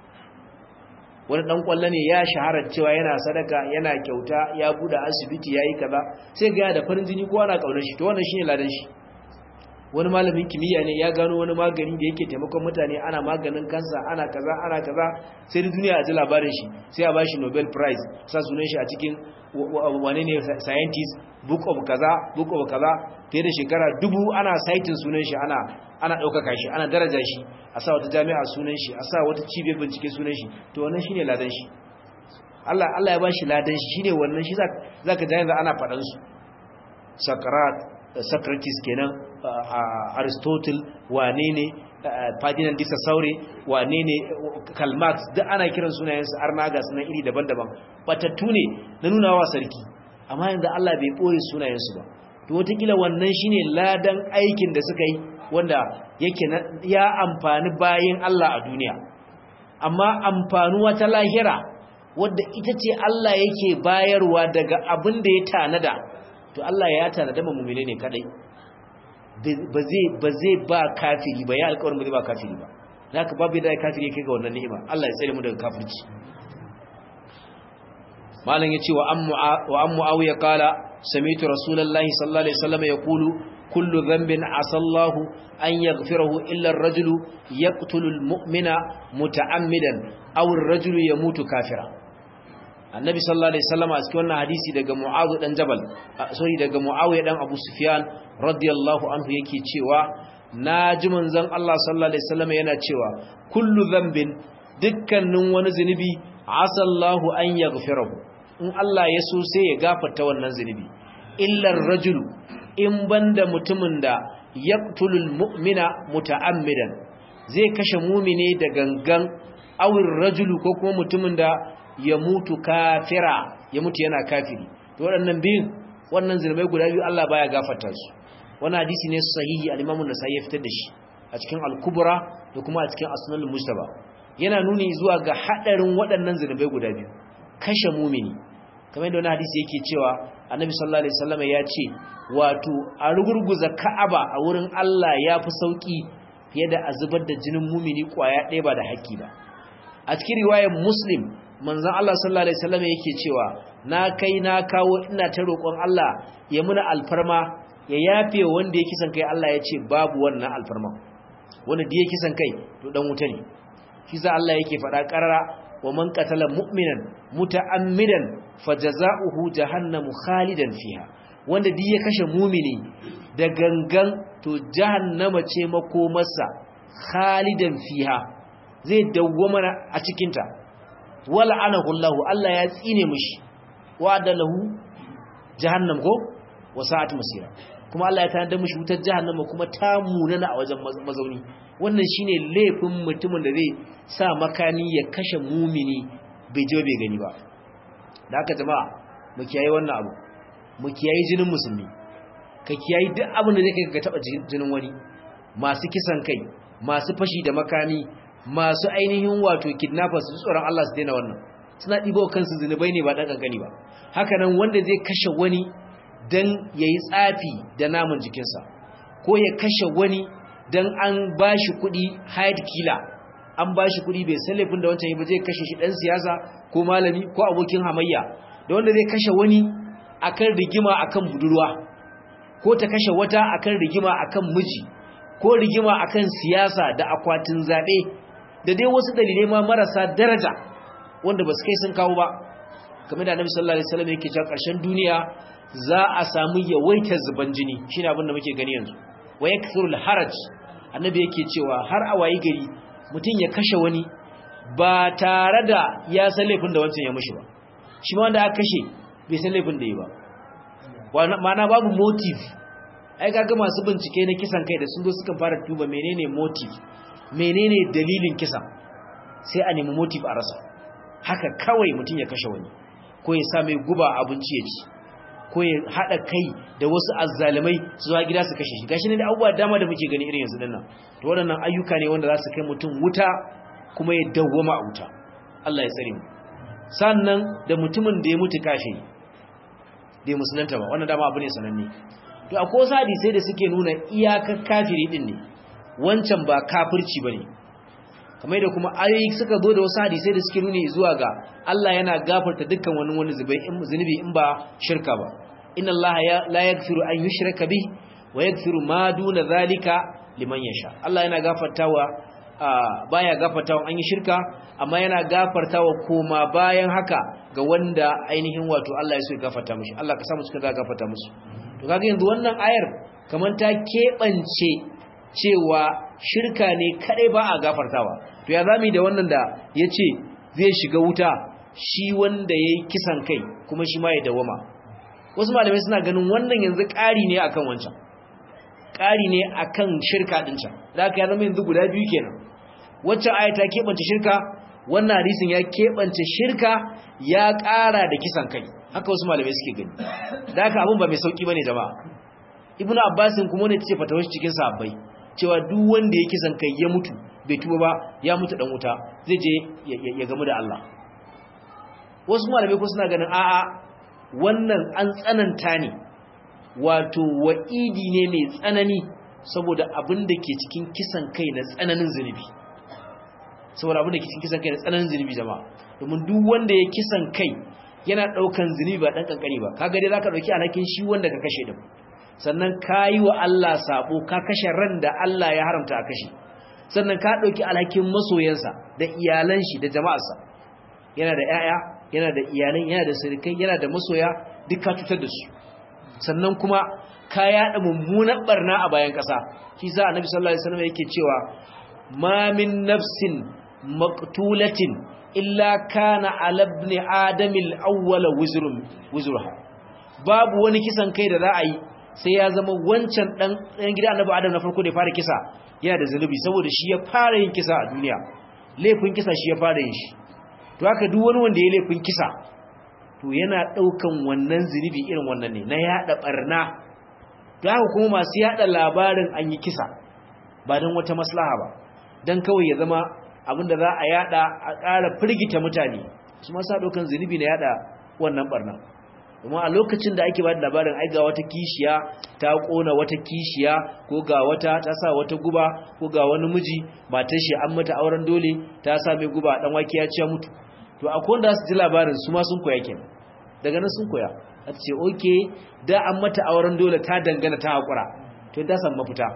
wani dan kwallo ne ya shahara cewa yana sadaka yana kyauta ya bude asibiti yayi kaza sai ga da farin jini ko ana kaunar shi to wannan shine ladan shi wani malamin kimiyya ne ya gano wani magani da yake taimakon mutane ana maganin kansa ana kaza ana kaza sai da duniya a ji labarin shi sai a bashi Nobel Prize sa sunan shi a cikin wane ne scientist book of kaza book of kaza fiye da shekara dubu ana citing sunan shi ana ana ɗaukaka shi ana daraja shi a sa wata jami'a sunan shi a sa wata cibiyar bincike sunan shi to wannan shine ladan shi Allah Allah ya bashi ladan shi shine wannan shi zaka ji yanzu ana faɗan su Socrates Socrates kenan Aristotle wane ne Ferdinand de Saury wane ne Karl Marx duk ana kiran sunayen su arnaga sunan iri daban-daban batattu ne na nuna wa sarki amma yanzu Allah bai boye sunayen su ba to wataƙila wannan shine ladan aikin da suka yi wanda yake ya amfani bayan Allah a duniya amma amfanuwa ta lahira wadda ita ce Allah yake bayarwa daga abin da ya tanada to Allah ya tanada ma mu'mine ne kadai ba zai ba zai ba kafiri ba ya alƙawarin ba zai ba kafiri ba haka babu da kafiri yake ga wannan ni'ima Allah ya tsare mu daga kafirci malam yace wa ammu wa ammu awiya qala sami'tu rasulullahi sallallahu alaihi wasallam yaqulu kullu dhanbin asallahu an yaghfirahu illa ar-rajulu yaqtulu al-mu'mina muta'ammidan aw ar-rajulu yamutu kafira annabi sallallahu alaihi wasallam a cikin wannan hadisi daga mu'adh dan jabal sorry daga muawiya dan abu sufyan radiyallahu anhu yake cewa naji manzon Allah sallallahu alaihi wasallam yana cewa kullu dhanbin dukkanin wani zunubi asallahu an yaghfirahu in Allah ya so sai ya gafarta wannan zunubi illa ar-rajulu in banda mutumin da yaqtulul mu'mina muta'ammidan zai kashe mumine da gangan awir rajulu ko kuma mutumin da ya mutu kafira ya mutu yana kafiri to waɗannan biyun wannan zulmai guda biyu Allah baya gafarta su wannan hadisi ne sahihi al-Imam an-Nasa'i ya fitar da shi a cikin al-Kubra da kuma a cikin Asnal al-Mujtaba yana nuni zuwa ga hadarin waɗannan zulmai guda biyu kashe mumini kamar yadda wani hadisi yake cewa annabi sallallahu alaihi wasallam ya ce wato a rugurguza ka'aba a wurin Allah ya fi sauki fiye da a zubar da jinin mumini kwaya ɗaya ba da haƙƙi ba a cikin riwayar muslim manzon Allah sallallahu alaihi wasallam yake cewa na kai na kawo ina ta roƙon Allah ya muna alfarma ya yafe wanda ya kisan kai Allah ya ce babu wannan alfarma wanda da ya kisan kai to dan wuta ne shi sa Allah yake faɗa ƙarara wa man qatala mu'minan muta'ammidan fajaza'uhu jahannamu khalidan fiha wanda duk ya kashe mumini da gangan to jahannama ce makomarsa khalidan fiha zai dawwama a cikin ta wala anahu Allah Allah ya tsine mishi wa adalahu jahannam ko wasa'at masira kuma Allah ya tanada mishi wutar jahannama kuma ta munana a wajen mazauni wannan shine laifin mutumin da zai sa makani ya kashe mumini bai je bai gani ba da haka jama'a mu kiyaye wannan abu mu kiyaye jinin musulmi ka kiyaye duk abin da zai kai ka taba jinin wani masu kisan kai masu fashi da makami masu ainihin wato kidnappers su tsoron Allah su daina wannan suna ɗibo kansu zunubai ne ba ɗan ƙanƙani ba haka nan wanda zai kashe wani don ya yi tsafi da namun jikinsa ko ya kashe wani don an ba shi kuɗi hide killer an ba shi kuɗi bai san laifin da wancan yi ba zai kashe shi ɗan siyasa ko malami ko abokin hamayya da wanda zai kashe wani akan rigima akan budurwa ko ta kashe wata akan rigima akan miji ko rigima akan siyasa da akwatin zaɓe da dai wasu dalilai ma marasa daraja wanda ba su kai sun kawo ba kamar da annabi sallallahu alaihi wasallam yake cewa ƙarshen duniya za a samu yawaitar zuban jini shine abin da muke gani yanzu wa yakthurul haraj annabi yake cewa har a wayi gari mutum ya kashe wani ba tare da ya san laifin da wancan ya mushi ba shi ma wanda aka kashe bai san laifin da yi ba ma'ana babu motive ai kaga masu bincike na kisan kai da sun zo suka fara tuba menene motive menene dalilin kisa sai a nemi motive a rasa haka kawai mutum ya kashe wani ko ya sa mai guba abinci ya ci ko ya haɗa kai da wasu azzalumai su zuwa gida su kashe shi gashi ne da abubuwa dama da muke gani irin yanzu dinnan to waɗannan ayyuka ne wanda za su kai mutum wuta kuma ya dawwama a wuta Allah ya tsare mu sannan da mutumin da ya mutu kafiri bai musulunta ba wannan dama abu ne sananne to akwai wasu hadisai da suke nuna iyakar kafiri din ne wancan ba kafirci bane kamar da kuma ayoyi suka zo da wasu hadisai da suke nuni zuwa ga Allah yana gafarta dukkan wani wani zunubi in ba shirka ba inna Allah la yaghfiru an yushraka bih wa yaghfiru ma duna zalika liman yasha Allah yana gafartawa baya gafartawa an yi shirka amma yana gafartawa koma bayan haka ga wanda ainihin wato Allah ya so ya gafarta mishi Allah ka samu suka gafarta musu to kaga yanzu wannan ayar kamar ta kebance cewa shirka ne kadai ba a gafartawa to ya zami da wannan da ya ce zai shiga wuta shi wanda ya yi kisan kai kuma shi ma ya dawama wasu malamai suna ganin wannan yanzu ƙari ne akan wancan ƙari ne akan shirka ɗin can da aka ya zama yanzu guda biyu kenan waccan aya ta keɓance shirka wannan hadisin ya keɓance shirka ya ƙara da kisan kai haka wasu malamai suke gani da haka abin ba mai sauƙi ba ne jama'a ibnu abbasin kuma ne ta ce fatawar cikin sahabbai cewa duk wanda ya kisan kai ya mutu bai tuba ba ya mutu dan wuta zai je ya gamu da Allah wasu malamai ko suna ganin a'a wannan an tsananta ne wato wa'idi ne mai tsanani saboda abin da ke cikin kisan kai na tsananin zunubi saboda abin da ke cikin kisan kai na tsananin zunubi jama'a domin duk wanda ya kisan kai yana daukan zunubi ba dan kankani ba kaga dai zaka dauki alhakin shi wanda ka kashe din sannan kayi wa Allah sabo ka kashe ran da Allah ya haramta a kashe sannan ka ɗauki alhakin masoyansa da iyalan shi da jama'arsa yana da 'ya'ya yana da iyalan yana da sirikai yana da masoya duk ka cutar da su sannan kuma ka yaɗa mummunan barna a bayan ƙasa shi sa annabi sallallahu alaihi wasallam yake cewa ma min nafsin maqtulatin illa kana ala ibn adam al-awwal wizrun wizruha babu wani kisan kai da za a yi sai ya zama wancan dan dan gida annabi adam na farko da ya fara kisa yana da zanubi saboda shi ya fara yin kisa a duniya laifin kisa shi ya fara yin shi to haka duk wani wanda ya laifin kisa to yana daukan wannan zunubi irin wannan ne na yada barna to haka kuma masu yada labarin an yi kisa ba don wata maslaha ba don kawai ya zama abinda za a yada a ƙara firgita mutane su ma sa daukan zunubi na yada wannan barna kuma a lokacin da ake ba da labarin ai ga wata kishiya ta kona wata kishiya ko ga wata ta sa wata guba ko ga wani miji matar shi an mata auren dole ta sa mai guba dan wake ya ci mutu to akwai wanda su ji labarin su ma sun koya kenan daga nan sun koya a ce okay da an mata auren dole ta dangana ta hakura to ta san mafita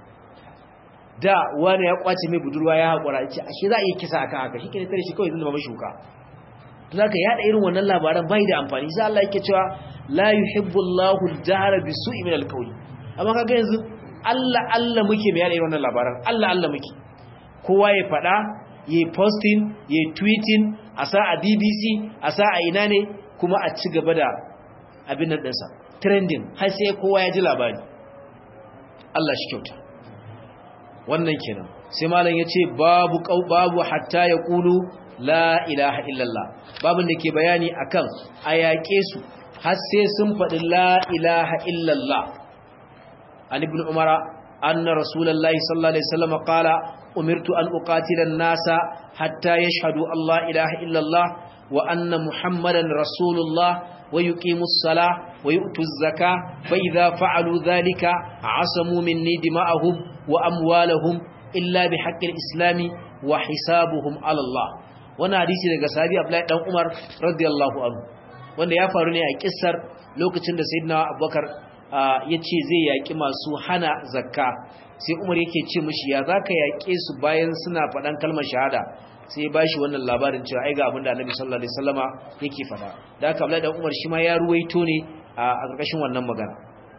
da wani ya kwace mai budurwa ya hakura ce ashe za a yi kisa akan haka shi ke tare shi kawai zan zama shuka zaka yada irin wannan labaran bai da amfani sai Allah yake cewa la yuhibbu Allahu al-jahra bisu'i min al-qawli amma kaga yanzu Allah Allah muke mai yada irin wannan labaran Allah Allah muke kowa ya fada yayi posting yayi tweeting a sa a BBC a sa a ina ne kuma a ci gaba da abin nan dinsa trending har sai kowa ya ji labari Allah shi kyauta wannan kenan sai malam yace babu babu hatta yaqulu la ilaha illallah babin da ke bayani akan a yaƙe su har sai sun faɗi la ilaha illallah an ibn umara anna rasulullahi sallallahu alaihi wasallam qala umirtu an uqatila an-nasa hatta yashhadu Allah ilaha illallah wa anna muhammadan rasulullah ويقيموا الصلاة ويؤتوا الزكاة فإذا فعلوا ذلك عصموا مني دماءهم وأموالهم إلا بحق الإسلام وحسابهم على الله وانا حديثي daga sahabi Abdullahi dan Umar radiyallahu anhu wanda ya faru ne a kissar lokacin da Sayyidina Abubakar yace zai yaki masu hana zakka sai Umar yake ce mishi ya zaka yake su bayan suna faɗan kalmar shahada sai ya bashi wannan labarin cewa ai ga abin da Annabi sallallahu alaihi wasallama yake fada da haka Abdullahi dan Umar shi ma ya ruwaito ne a ƙarƙashin wannan magana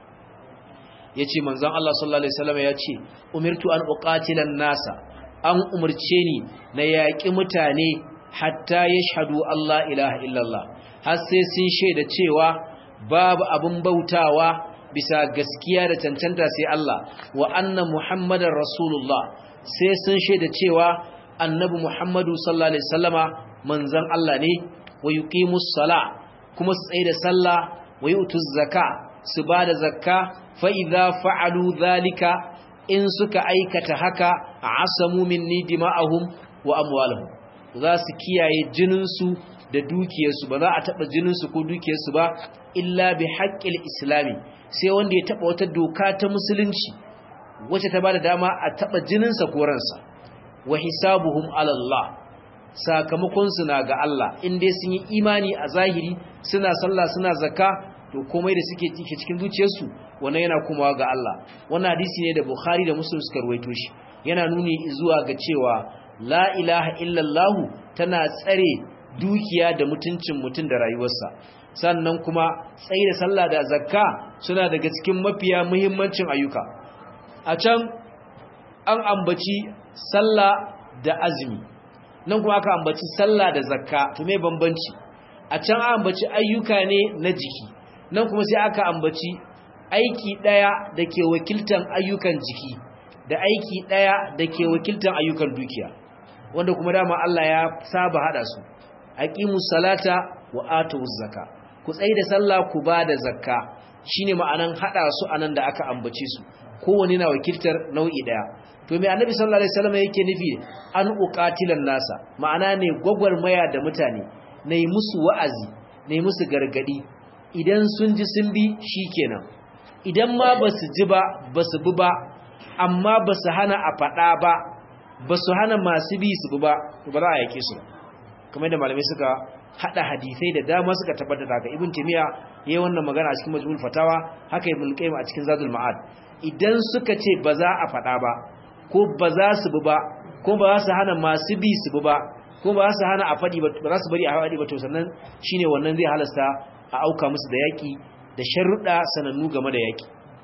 yace manzon Allah sallallahu alaihi wasallama yace umirtu an uqatila nasa an umurce ni na yaƙi mutane hatta yashhadu Allah ilaha illallah har sai sun shaida cewa babu abin bautawa bisa gaskiya da cancanta sai Allah wa anna muhammadar rasulullah sai sun shaida cewa annabi Muhammadu sallallahu alaihi wasallama manzon Allah ne wa yuqimus sala kuma su tsaye da sallah wa yutuz zaka su bada zakka fa idza fa'alu zalika in suka aikata haka asamu minni dima'ahum wa amwaluhum za su kiyaye jinin su da dukiyarsu ba za a taba jinin su ko dukiyarsu ba illa bi haqqil islami sai wanda ya taba wata doka ta musulunci wacce ta bada dama a taba jinin sa ko ransa wa hisabuhum ala Allah sakamakon su na ga Allah in dai sun yi imani a zahiri suna sallah suna zakka to komai da suke cike cikin zuciyarsu wannan yana komawa ga Allah wannan hadisi ne da Bukhari da Muslim suka rawaito shi yana nuni zuwa ga cewa la ilaha illallah tana tsare dukiya da mutuncin mutun da rayuwarsa sannan kuma tsayi da sallah da zakka suna daga cikin mafiya muhimmancin ayyuka a can an ambaci sallah da azumi nan kuma aka ambaci sallah da zakka to me bambanci a can an ambaci ayyuka ne na jiki nan kuma sai aka ambaci aiki daya da ke wakiltan ayyukan jiki da aiki daya da ke wakiltan ayyukan dukiya wanda kuma dama Allah ya saba hada su aqimus salata wa atuz zakka ku tsayi da sallah ku ba da zakka shine ma'anan hada su anan da aka ambace su kowanne na wakiltar nau'i daya to me annabi sallallahu alaihi wasallam yake nufi an uqatilan nasa ma'ana ne gwagwarmaya da mutane nayi musu wa'azi nayi musu gargadi idan sun ji sun bi shikenan idan ma basu ji ba basu bi ba amma basu hana a fada ba basu hana masu bi su bi ba to ba za a yake su kamar da malamai suka hada hadisai da dama suka tabbatar da haka ibn timiya yayin wannan magana a cikin majmu'ul fatawa haka ibn qayyim a cikin zadul ma'ad idan suka ce ba za a fada ba ko ba za su bi ba ko ba za su hana masu bi su bi ba ko ba za su hana a faɗi ba za su bari a faɗi ba to sannan shine wannan zai halasta a auka musu da yaƙi da sharuɗa sanannu game da yaƙi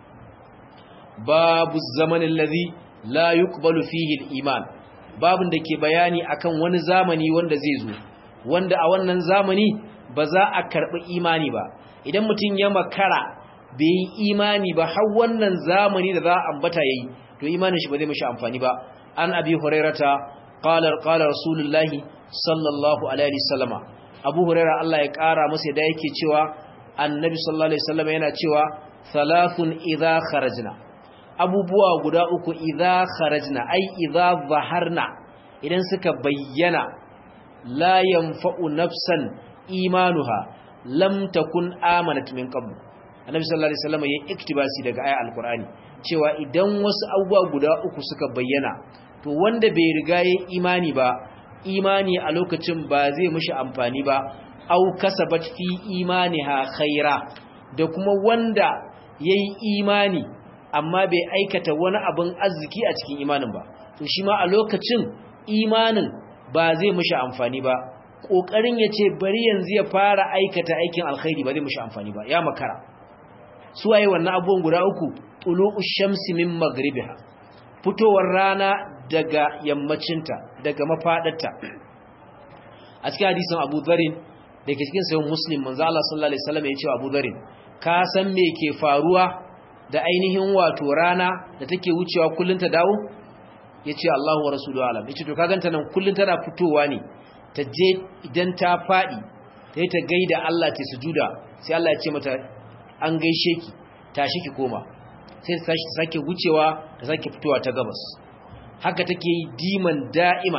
babu zamanin lazi la yuqbalu fihi al-iman babun da ke bayani akan wani zamani wanda zai zo wanda a wannan zamani ba za a karɓi imani ba idan mutum ya makara bai yi imani ba har wannan zamani da za a ambata yayi to imanin shi ba zai mishi amfani ba an abi hurairata qala qala rasulullahi sallallahu alaihi wasallama abu huraira Allah ya kara masa da yake cewa annabi sallallahu alaihi wasallama yana cewa thalathun idha kharajna abubuwa guda uku idha kharajna ai idha zaharna idan suka bayyana la yanfa'u nafsan imanuha lam takun amanat min qabl annabi sallallahu alaihi wasallama yayin iktibasi daga ayat alqur'ani cewa idan wasu abubuwa guda uku suka bayyana to wanda bai riga yayin imani ba imani a lokacin ba zai mishi amfani ba au kasabat fi imaniha khaira da kuma wanda yayi imani amma bai aikata wani abin arziki a cikin imanin ba to shi ma a lokacin imanin ba zai mishi amfani ba kokarin yace bari yanzu ya fara aikata aikin alkhairi ba zai mishi amfani ba ya makara su waye wannan abubuwan guda uku tulu'u shamsi min magribiha fitowar rana daga yammacinta daga mafadarta a cikin hadisin Abu Dharin da ke cikin sahih Muslim manzo Allah sallallahu alaihi wasallam ya ce Abu Dharin ka san me ke faruwa da ainihin wato rana da take wucewa kullun ta dawo yace Allahu wa rasuluhu alam yace to ka ganta nan kullun tana fitowa ne ta je idan ta faɗi ta yi ta gaida Allah ta sujuda sai Allah ya ce mata an gaishe ki tashi ki koma sai ta sake wucewa ta sake fitowa ta gabas haka take yi diman da'iman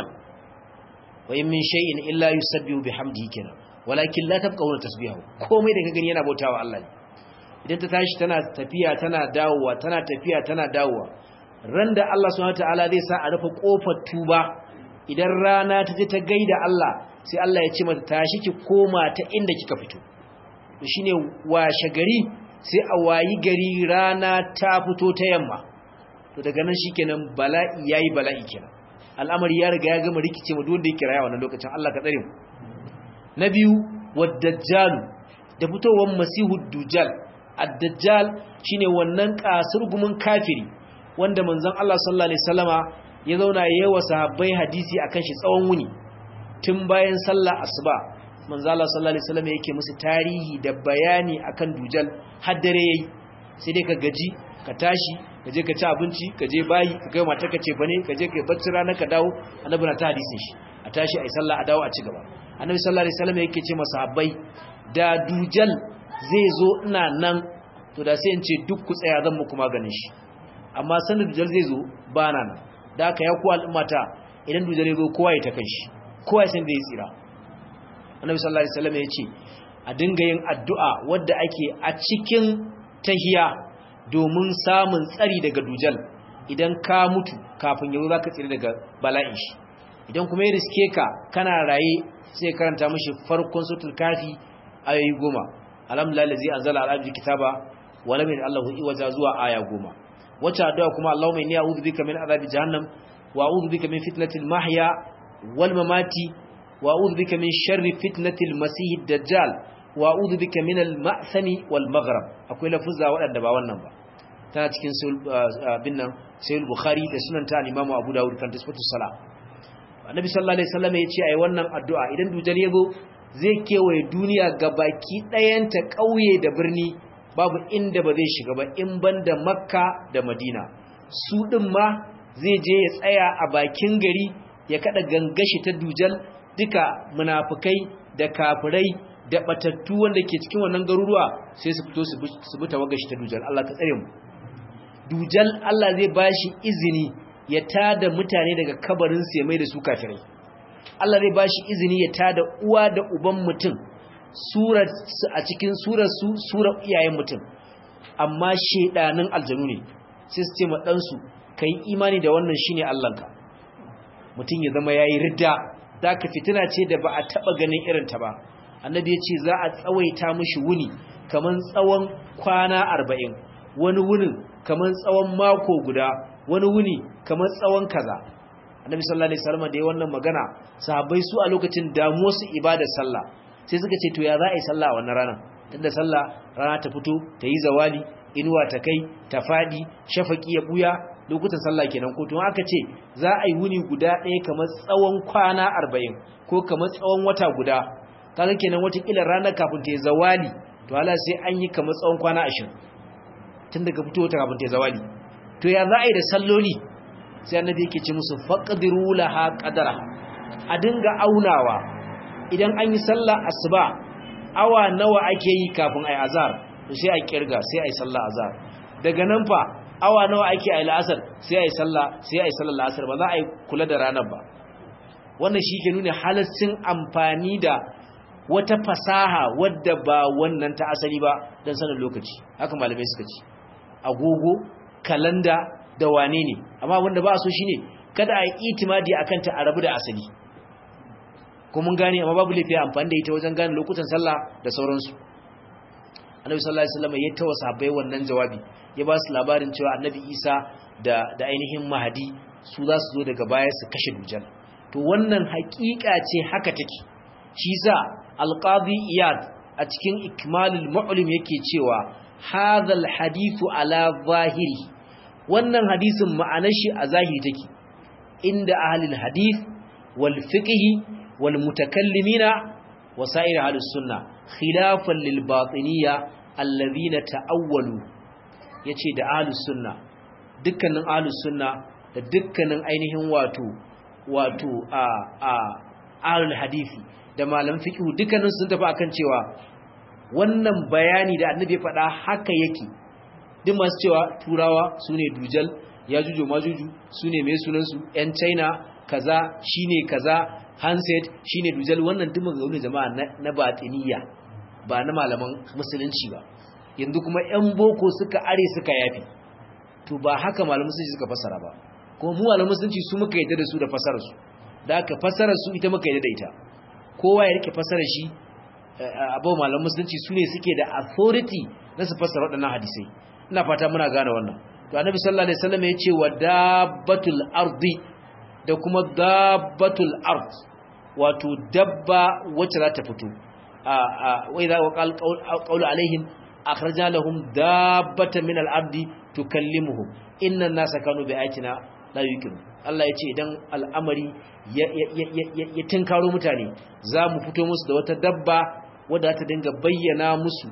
wa in min shay'in illa yusabbihu bihamdihi kenan walakin la tabqawna tasbihahu komai da ka gani yana bautawa Allah ne idan ta tashi tana tafiya tana dawowa tana tafiya tana dawowa ran da Allah subhanahu wataala zai sa a rufe kofar tuba idan rana ta je ta gaida Allah sai Allah ya ce mata tashi ki koma ta inda kika fito to shine washe gari sai a wayi gari rana ta fito ta yamma to daga nan shikenan bala'i yayi bala'i kenan al'amari ya riga ya gama rikice mu duk wanda yake rayuwa wannan lokacin Allah ka tsare mu na biyu wad-dajjal da fitowar masihu dujjal ad-dajjal shine wannan kasurgumin kafiri wanda manzon Allah sallallahu alaihi wasallama ya zauna yayin sahabbai hadisi akan shi tsawon wuni tun bayan sallar asuba manzon Allah sallallahu alaihi wasallama yake musu tarihi da bayani akan dujjal har dare yayi sai dai ka gaji ka tashi ka je ka ci abinci ka je bayi ka kai mata ka ce bane ka je ka bacci rana ka dawo annabi na ta hadisin shi a tashi ai sallah a dawo a ci gaba annabi sallallahu alaihi wasallam yake ce masahabbai da dujal zai zo ina nan to da sai in ce duk ku tsaya zan muku maganin shi amma sanin dujal zai zo ba na nan da aka ya ku al'ummata idan dujal ya zo kowa ya ta kai shi kowa ya san da ya tsira annabi sallallahu alaihi wasallam ya ce a dinga yin addu'a wadda ake a cikin tahiya domin samun tsari daga dujal idan ka mutu kafin yau za ka tsira daga bala'in shi idan kuma ya riske ka kana raye sai karanta mashi farkon sutul kafi ayoyi goma alhamdulillah zai anzala al'abdi kitaba wa lam yaj'al lahu iwaja zuwa aya goma wacce addu'a kuma Allahumma inni a'udhu bika min adhabi jahannam wa a'udhu bika min fitnatil mahya wal mamati wa a'udhu bika min sharri fitnatil masih dajjal wa a'udhu bika min al ma'thami wal maghrib akwai lafuzza waɗanda ba wannan ba tana cikin bin nan sayyid bukhari da sunan ta al-imamu abu dawud kan tasbatu sala annabi sallallahu alaihi wasallam ya ce ai wannan addu'a idan dujal yazo zai kewaye duniya gabaki ɗayanta ƙauye da birni babu inda ba zai shiga ba in banda makka da madina su din ma zai je ya tsaya a bakin gari ya kada gangashi ta dujal duka munafikai da kafirai da batattu wanda ke cikin wannan garuruwa sai su fito su bi tawagashi ta dujal Allah ka tsare mu dujal Allah zai bashi izini ya tada mutane daga kabarin su ya mai da su kafirai Allah zai bashi izini ya tada uwa da uban mutum surar a cikin surar su surar iyayen mutum amma shedanin aljanu ne sai su ce ma dan su kai imani da wannan shine Allahnka mutum ya zama yayi ridda zaka fitina ce da ba a taba ganin irin ta ba annabi ya ce za a tsawaita mishi wuni kaman tsawon kwana arba'in wani wunin kaman tsawon mako guda wani wuni kaman tsawon kaza annabi sallallahu alaihi wasallam da ya wannan magana sahabbai su a lokacin damuwar su ibadar sallah sai suka ce to ya za a yi sallah a wannan ranar tunda sallah rana ta fito ta yi zawali inuwa ta kai ta fadi shafaki ya buya lokutan sallah kenan ko to aka ce za a yi wuni guda ɗaya kamar tsawon kwana arba'in ko kamar tsawon wata guda kaga kenan watakila ranar kafin ta yi zawali to hala sai an yi kamar tsawon kwana ashirin tun daga fito ta kafin ta yi zawali to ya za a yi da salloli sai annabi yake ce musu faqdiru laha qadara a dinga aunawa idan an yi sallah asuba awa nawa ake yi kafin ai azhar to sai a kirga sai ai sallah azhar daga nan fa awa nawa ake ai la'asar sai ai sallah sai ai sallar la'asar ba za a yi kula da ranar ba wannan shi ke nuna halaccin amfani da wata fasaha wadda ba wannan ta asali ba don sanin lokaci haka malamai suka ci agogo kalanda da wane ne amma wanda ba so shine kada a yi itimadi akan ta arabu da asali ko mun gane amma babu lafiya amfani da ita wajen gane lokutan sallah da sauransu annabi sallallahu alaihi wasallam ya tawa sahabbai wannan jawabi ya ba su labarin cewa annabi Isa da da ainihin Mahdi su za su zo daga baya su kashe dujal to wannan hakika ce haka take shi sa alqadi iyad a cikin ikmalul mu'lim yake cewa hadhal hadithu ala zahiri wannan hadisin ma'anar shi a zahiri take inda ahlul hadith wal fiqh wal mutakallimina wa sa'ir ahlus sunna khilafan lil batiniyya alladhina ta'awwalu yace da ahlus sunna dukkanin ahlus sunna da dukkanin ainihin wato wato a a ahlul hadisi da malaman fiqh dukkanin sun tafi akan cewa wannan bayani da annabi ya faɗa haka yake duk masu cewa turawa sune dujal ya jujo majuju sune mai sunan su yan china kaza shine kaza handset shine dujal wannan duk maganganun jama'a na batiniya ba na malaman musulunci ba yanzu kuma yan boko suka are suka yafi to ba haka malaman musulunci suka fasara ba kuma mu malaman musulunci su muka yadda da su da fasarar su da aka fasarar su ita muka yadda da ita kowa ya rike fasarar shi abu malaman musulunci su ne suke da authority na su fasara waɗannan hadisai ina fata muna gane wannan to annabi sallallahu alaihi wasallam ya ce wa dabbatul ardi da kuma dabbatul ard wato dabba wacce za ta fito wa idza waqal qawlu alaihim akhrajna lahum dabbatan min al-ardi tukallimuhum inna an-nasa kanu bi ayatina la yuqinu Allah ya ce idan al'amari ya tinkaro mutane za mu fito musu da wata dabba wadda ta dinga bayyana musu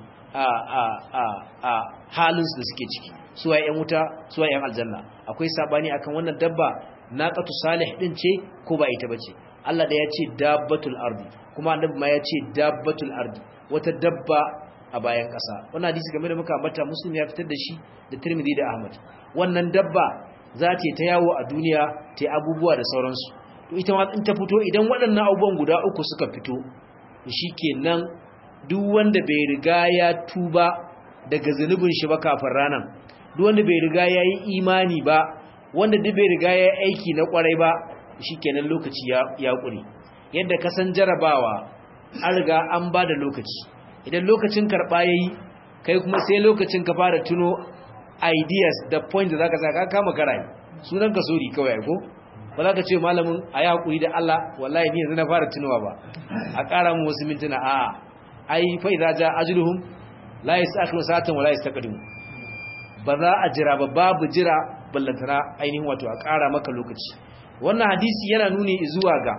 a halinsu da suke ciki suwa ‘yan wuta suwa ‘yan aljanna akwai sabani akan wannan dabba na ƙatu salih ɗin ce ko ba ita ba ce Allah da ya ce dabbatul ardi kuma annabi ma ya ce dabbatul ardi wata dabba a bayan ƙasa wannan hadisi game da muka ambata muslim ya fitar da shi da tirmidhi da ahmad wannan dabba za ta ta yawo a duniya ta abubuwa da sauransu to ita ma in ta fito idan waɗannan abubuwan guda uku suka fito shikenan duk wanda bai riga ya tuba daga zunubin shi ba kafin ranan duk wanda bai riga ya yi imani ba wanda duk bai riga ya yi aiki na kwarai ba shikenan lokaci ya ya kure yadda ka san jarabawa an riga an ba da lokaci idan lokacin karɓa yayi kai kuma sai lokacin ka fara tuno ideas da point da zaka saka kama karai sunan ka sori kawai ko ba za ka ce malamin a yi haƙuri da Allah wallahi ni yanzu na fara tunowa ba a ƙara mu wasu mintuna a ai fa idza ja ajluhum la yasakhiru sa'atan wa la yastaqdimu ba za a jira ba babu jira ballantana ainihin wato a ƙara maka lokaci wannan hadisi yana nuni zuwa ga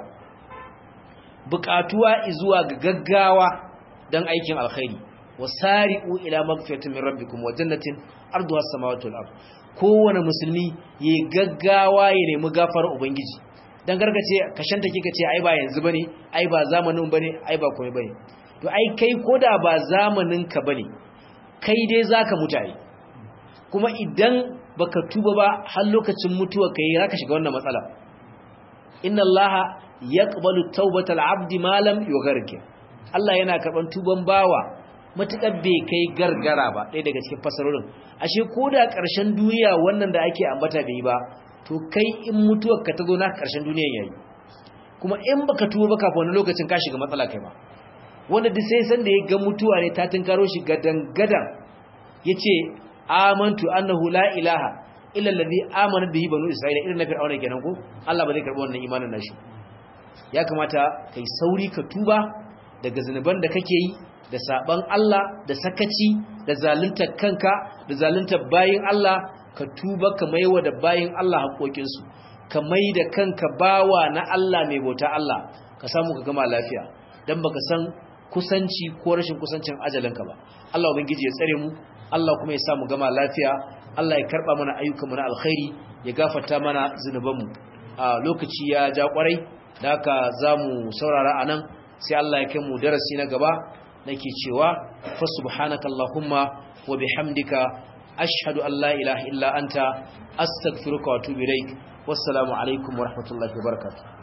buƙatuwa zuwa ga gaggawa dan aikin alkhairi wasari'u ila magfiratin min rabbikum wa jannatin arduha as-samawati wal ard kowane musulmi yayi gaggawa ya nemi gafarar ubangiji dan gargace kashanta kika ce ai ba yanzu bane ai ba zamanin bane ai ba komai bane to ai kai koda ba zamanin ka bane kai dai zaka mutu ai kuma idan baka tuba ba har lokacin mutuwa kai zaka shiga wannan matsala inna allaha yaqbalu tawbatal abdi ma lam yughargir Allah yana karban tuban bawa matukar bai kai gargara ba ɗaya daga cikin fasarorin ashe ko da ƙarshen duniya wannan da ake ambata bai ba to kai in mutuwar ka ta zo na ƙarshen duniyan yayi kuma in baka tuba ba kafin wani lokacin ka shiga matsala kai ba wanda duk sai san da ya ga mutuwa ne ta tunkaro shi gadan gadan yace amantu annahu la ilaha illa allazi amana bihi banu isra'ila irin na fir'auna kenan ko Allah ba zai karbi wannan imanin nashi ya kamata kai sauri ka tuba daga zanuban da kake yi da saban Allah da sakaci da zaluntar kanka da zaluntar bayin Allah ka tuba ka maiwa da bayin Allah haƙoƙinsu ka mai da kanka bawa na Allah mai bauta Allah ka samu ka gama lafiya dan baka san kusanci ko rashin kusancin ajalinka ba Allah ubangiji ya tsare mu Allah kuma ya samu gama lafiya Allah ya karba mana ayyukanmu na alkhairi ya gafarta mana zunubanmu a lokaci ya ja kwarai da haka zamu saurara anan sai Allah ya kai mu darasi na gaba nake cewa fa subhanaka allahumma wa bihamdika ashhadu an la ilaha illa anta astaghfiruka wa atubu ilaik wassalamu alaikum wa rahmatullahi wa barakatuh